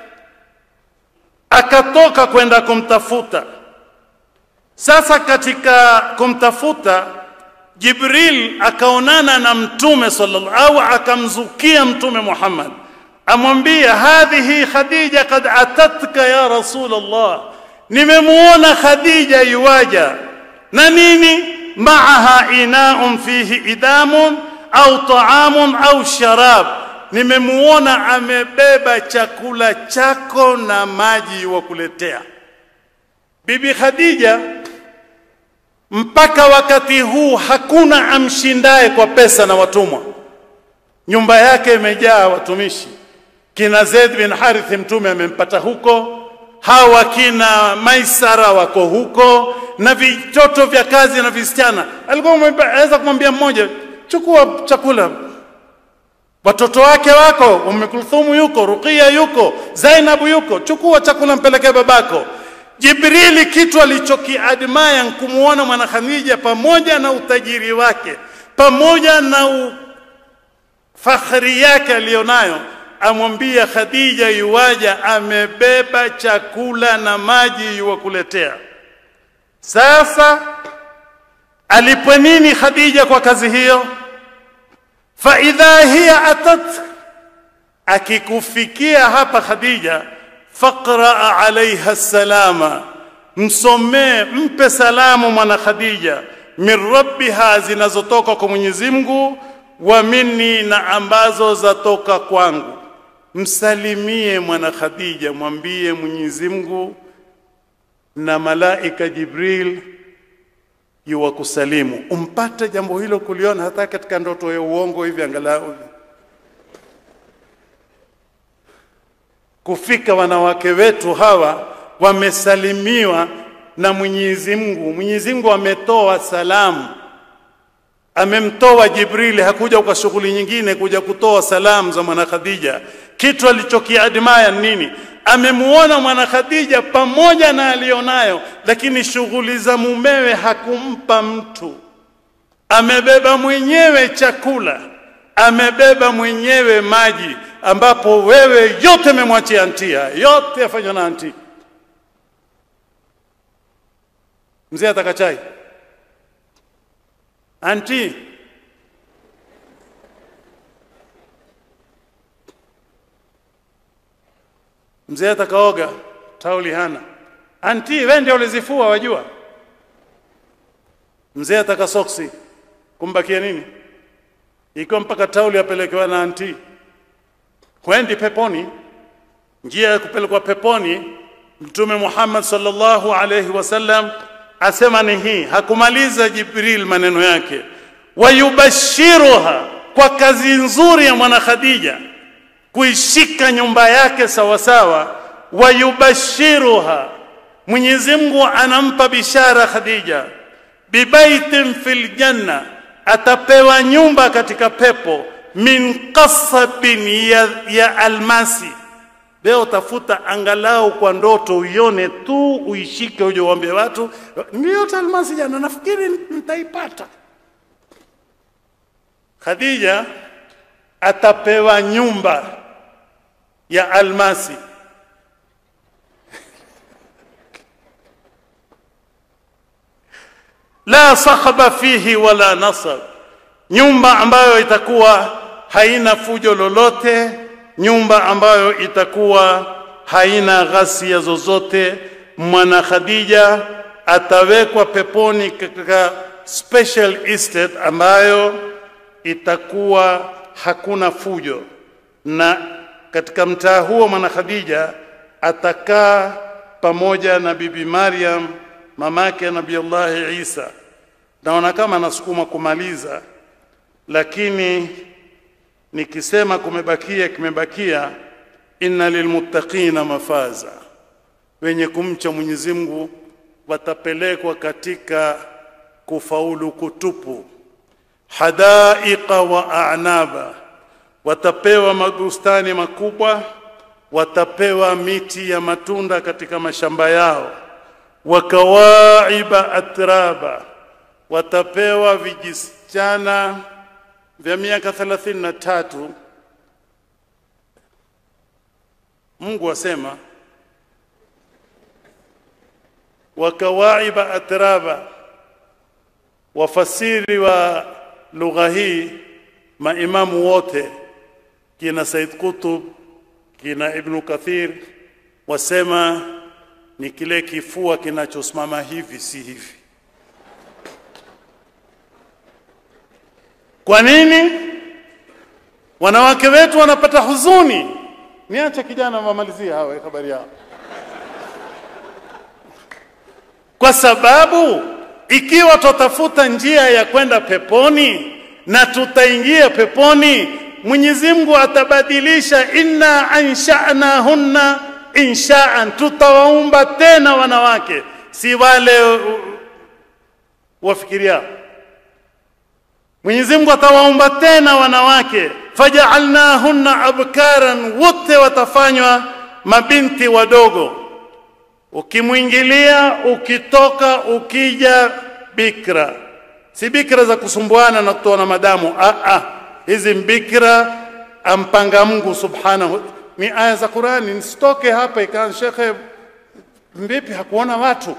akatoka kwenda kumtafuta. Sasa katika kumtafuta, Jibril akaonana na Mtume sallallahu au akamzukia Mtume Muhammad, amwambia hadhihi Khadija kad atatka ya Rasulullah, nimemuona Khadija yuwaja na nini, maaha inaun fihi idamun au taamun au sharab nimemuona amebeba chakula chako na maji wa kuletea. Bibi Khadija mpaka wakati huu hakuna amshindaye kwa pesa na watumwa. Nyumba yake imejaa watumishi, kina Zaid bin Harith mtume amempata huko, hawa kina Maisara wako huko, na vitoto vya kazi na visichana. Alikuwa anaweza kumwambia mmoja, chukua chakula watoto wake wako, Umm Kulthum yuko, Ruqia yuko, Zainabu yuko, chukua chakula mpelekee babako. Jibrili kitu alichokiadmaya nkumuona mwana Khadija pamoja na utajiri wake pamoja na u fakhri yake aliyonayo, amwambia Khadija yuwaja, amebeba chakula na maji yuwakuletea. Sasa alipwe nini Khadija kwa kazi hiyo? faidha hiya atat, akikufikia hapa Khadija, faqraa alaiha salama, msomee mpe salamu mwana Khadija, min rabbiha, zinazotoka kwa Mwenyezi Mungu, wa minni, na ambazo zatoka kwangu. Msalimie mwana Khadija, mwambie Mwenyezi Mungu na malaika Jibril yuwakusalimu. Umpate jambo hilo kuliona hata katika ndoto ya uongo hivi, angalau kufika wanawake wetu hawa wamesalimiwa na Mwenyezi Mungu. Mwenyezi Mungu ametoa salamu, amemtoa Jibrili, hakuja kwa shughuli nyingine, kuja kutoa salamu za mwana Khadija. Kitu alichokiadimaya nini? amemuona mwana Khadija pamoja na alionayo, lakini shughuli za mumewe hakumpa mtu. Amebeba mwenyewe chakula, amebeba mwenyewe maji, ambapo wewe yote memwachia antia, yote yafanywa na anti. Mzee ataka chai, anti mzee atakaoga tauli hana anti wewe ndio ulizifua wajua mzee ataka soksi kumbakia nini ikiwa mpaka tauli apelekewa na anti kwendi peponi njia ya kupelekwa peponi mtume Muhammad sallallahu alayhi wasallam asema ni hii hakumaliza Jibril maneno yake wayubashiruha kwa kazi nzuri ya mwana Khadija kuishika nyumba yake sawasawa, wayubashiruha, Mwenyezi Mungu anampa bishara Khadija, bibaitin fil janna, atapewa nyumba katika pepo, min qasabin ya, ya almasi. Leo tafuta angalau kwa ndoto uione tu, uishike, uje uambie watu niliota almasi jana, nafikiri nitaipata. Khadija atapewa nyumba ya almasi la sakhaba fihi wala nasab, nyumba ambayo itakuwa haina fujo lolote nyumba ambayo itakuwa haina ghasia zozote. Mwana Khadija atawekwa peponi katika special estate ambayo itakuwa hakuna fujo, na katika mtaa huo mwana Khadija atakaa pamoja na bibi Maryam mamake Nabiullahi Isa. Naona kama nasukuma kumaliza, lakini nikisema kumebakia kimebakia. Inna lilmuttaqina mafaza, wenye kumcha Mwenyezi Mungu watapelekwa katika kufaulu kutupu. Hadaiqa wa a'naba, watapewa mabustani makubwa, watapewa miti ya matunda katika mashamba yao. Wakawaiba atraba, watapewa vijisichana vya miaka thelathini na tatu. Mungu asema wakawaiba atraba. Wafasiri wa lugha hii maimamu wote kina Said Qutb kina Ibnu Kathir wasema ni kile kifua kinachosimama hivi, si hivi. Kwa nini wanawake wetu wanapata huzuni? Niache kijana wamalizie hawa habari yao, kwa sababu ikiwa tutafuta njia ya kwenda peponi na tutaingia peponi, Mwenyezi Mungu atabadilisha, inna anshanahunna inshaan, tutawaumba tena wanawake, si wale uh, wafikiria. Mwenyezi Mungu atawaumba tena wanawake, fajaalnahunna abkaran, wote watafanywa mabinti wadogo ukimwingilia ukitoka, ukija bikra, si bikra za kusumbuana na kutoa madamu. Ah, ah, hizi mbikra ampanga Mungu subhanahu. Ni aya za Qurani. Nisitoke hapa ikawa shekhe, vipi hakuona watu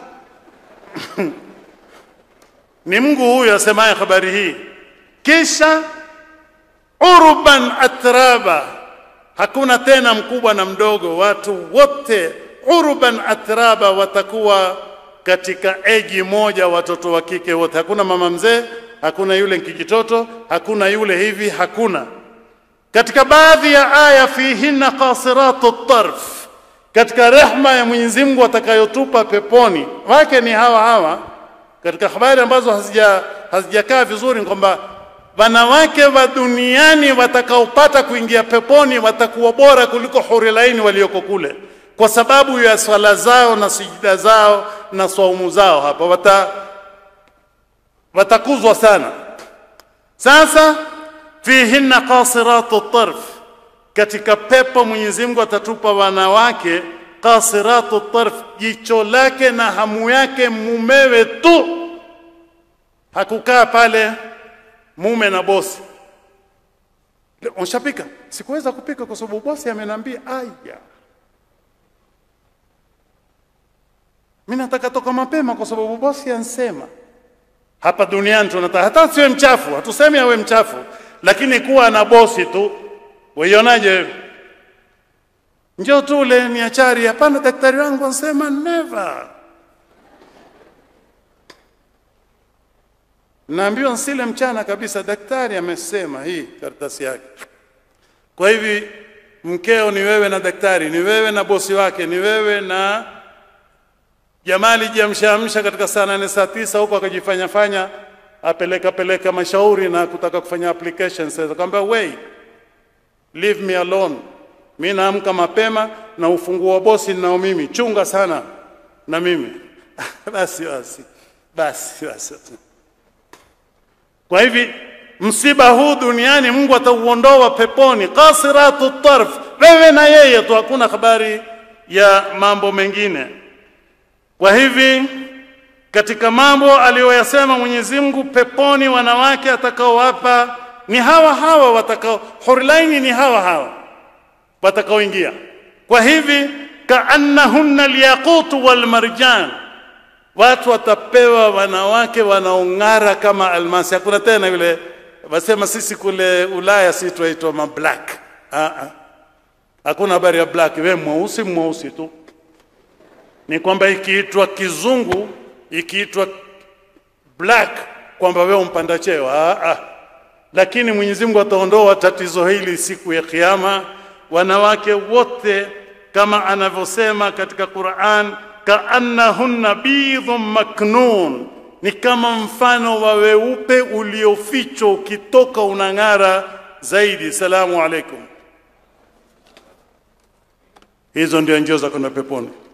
ni Mungu huyu asemaye habari hii. Kisha urban atraba, hakuna tena mkubwa na mdogo, watu wote urban atraba watakuwa katika eji moja, watoto wa kike wote. Hakuna mama mzee, hakuna yule kijitoto, hakuna yule hivi, hakuna. Katika baadhi ya aya, fihinna qasiratu tarf, katika rehma ya Mwenyezi Mungu atakayotupa peponi wake ni hawa hawa. Katika habari ambazo hazija hazijakaa vizuri ni kwamba wanawake wa duniani watakaopata kuingia peponi watakuwa bora kuliko huri laini walioko kule kwa sababu ya swala zao na sijida zao na swaumu zao, hapa wata watakuzwa sana. Sasa fihinna qasiratu tarf, katika pepo Mwenyezi Mungu atatupa wanawake qasiratu tarf, jicho lake na hamu yake mumewe tu, hakukaa pale mume na bosi. Unshapika? Sikuweza kupika kwa sababu bosi ameniambia aya Mimi nataka toka mapema kwa sababu bosi ansema. Hapa duniani tunataka hata siwe mchafu, hatusemi awe mchafu, lakini kuwa na bosi tu. Waionaje? Njoo tule ni achari. Hapana, daktari wangu ansema never. Naambiwa nsile mchana kabisa, daktari amesema hii karatasi yake. Kwa hivi mkeo ni wewe na daktari, ni wewe na bosi wake, ni wewe na Jamali jiamshaamsha katika saa nane saa tisa huko akajifanya fanya apeleka peleka mashauri na kutaka kufanya applications. Akamwambia wait, leave me alone, mi naamka mapema na ufunguo wa bosi ninao mimi, chunga sana na mimi basi basi basi basi. Kwa hivi msiba huu duniani Mungu atauondoa peponi, qasiratu tarf, wewe na yeye tu, hakuna habari ya mambo mengine. Kwa hivi katika mambo aliyoyasema Mwenyezi Mungu, peponi wanawake atakaowapa ni hawa hawa watakao, hurilaini ni hawa hawa watakaoingia. Kwa hivi kaannahunna alyaqutu walmarjan, watu watapewa wanawake wanaong'ara kama almasi. Hakuna tena yule wasema sisi kule Ulaya si tuaitwa mablack. Ah, ah. Hakuna habari ya black, wewe mweusi mweusi tu. Ni kwamba ikiitwa kizungu, ikiitwa black, kwamba wewe umpanda cheo. Ah, ah. Lakini Mwenyezi Mungu ataondoa tatizo hili siku ya Kiyama. Wanawake wote kama anavyosema katika Qur'an, kaannahunna bidhun maknun, ni kama mfano wa weupe uliofichwa, ukitoka unang'ara zaidi. Salamu alaikum. Hizo ndio njia za kwenda peponi.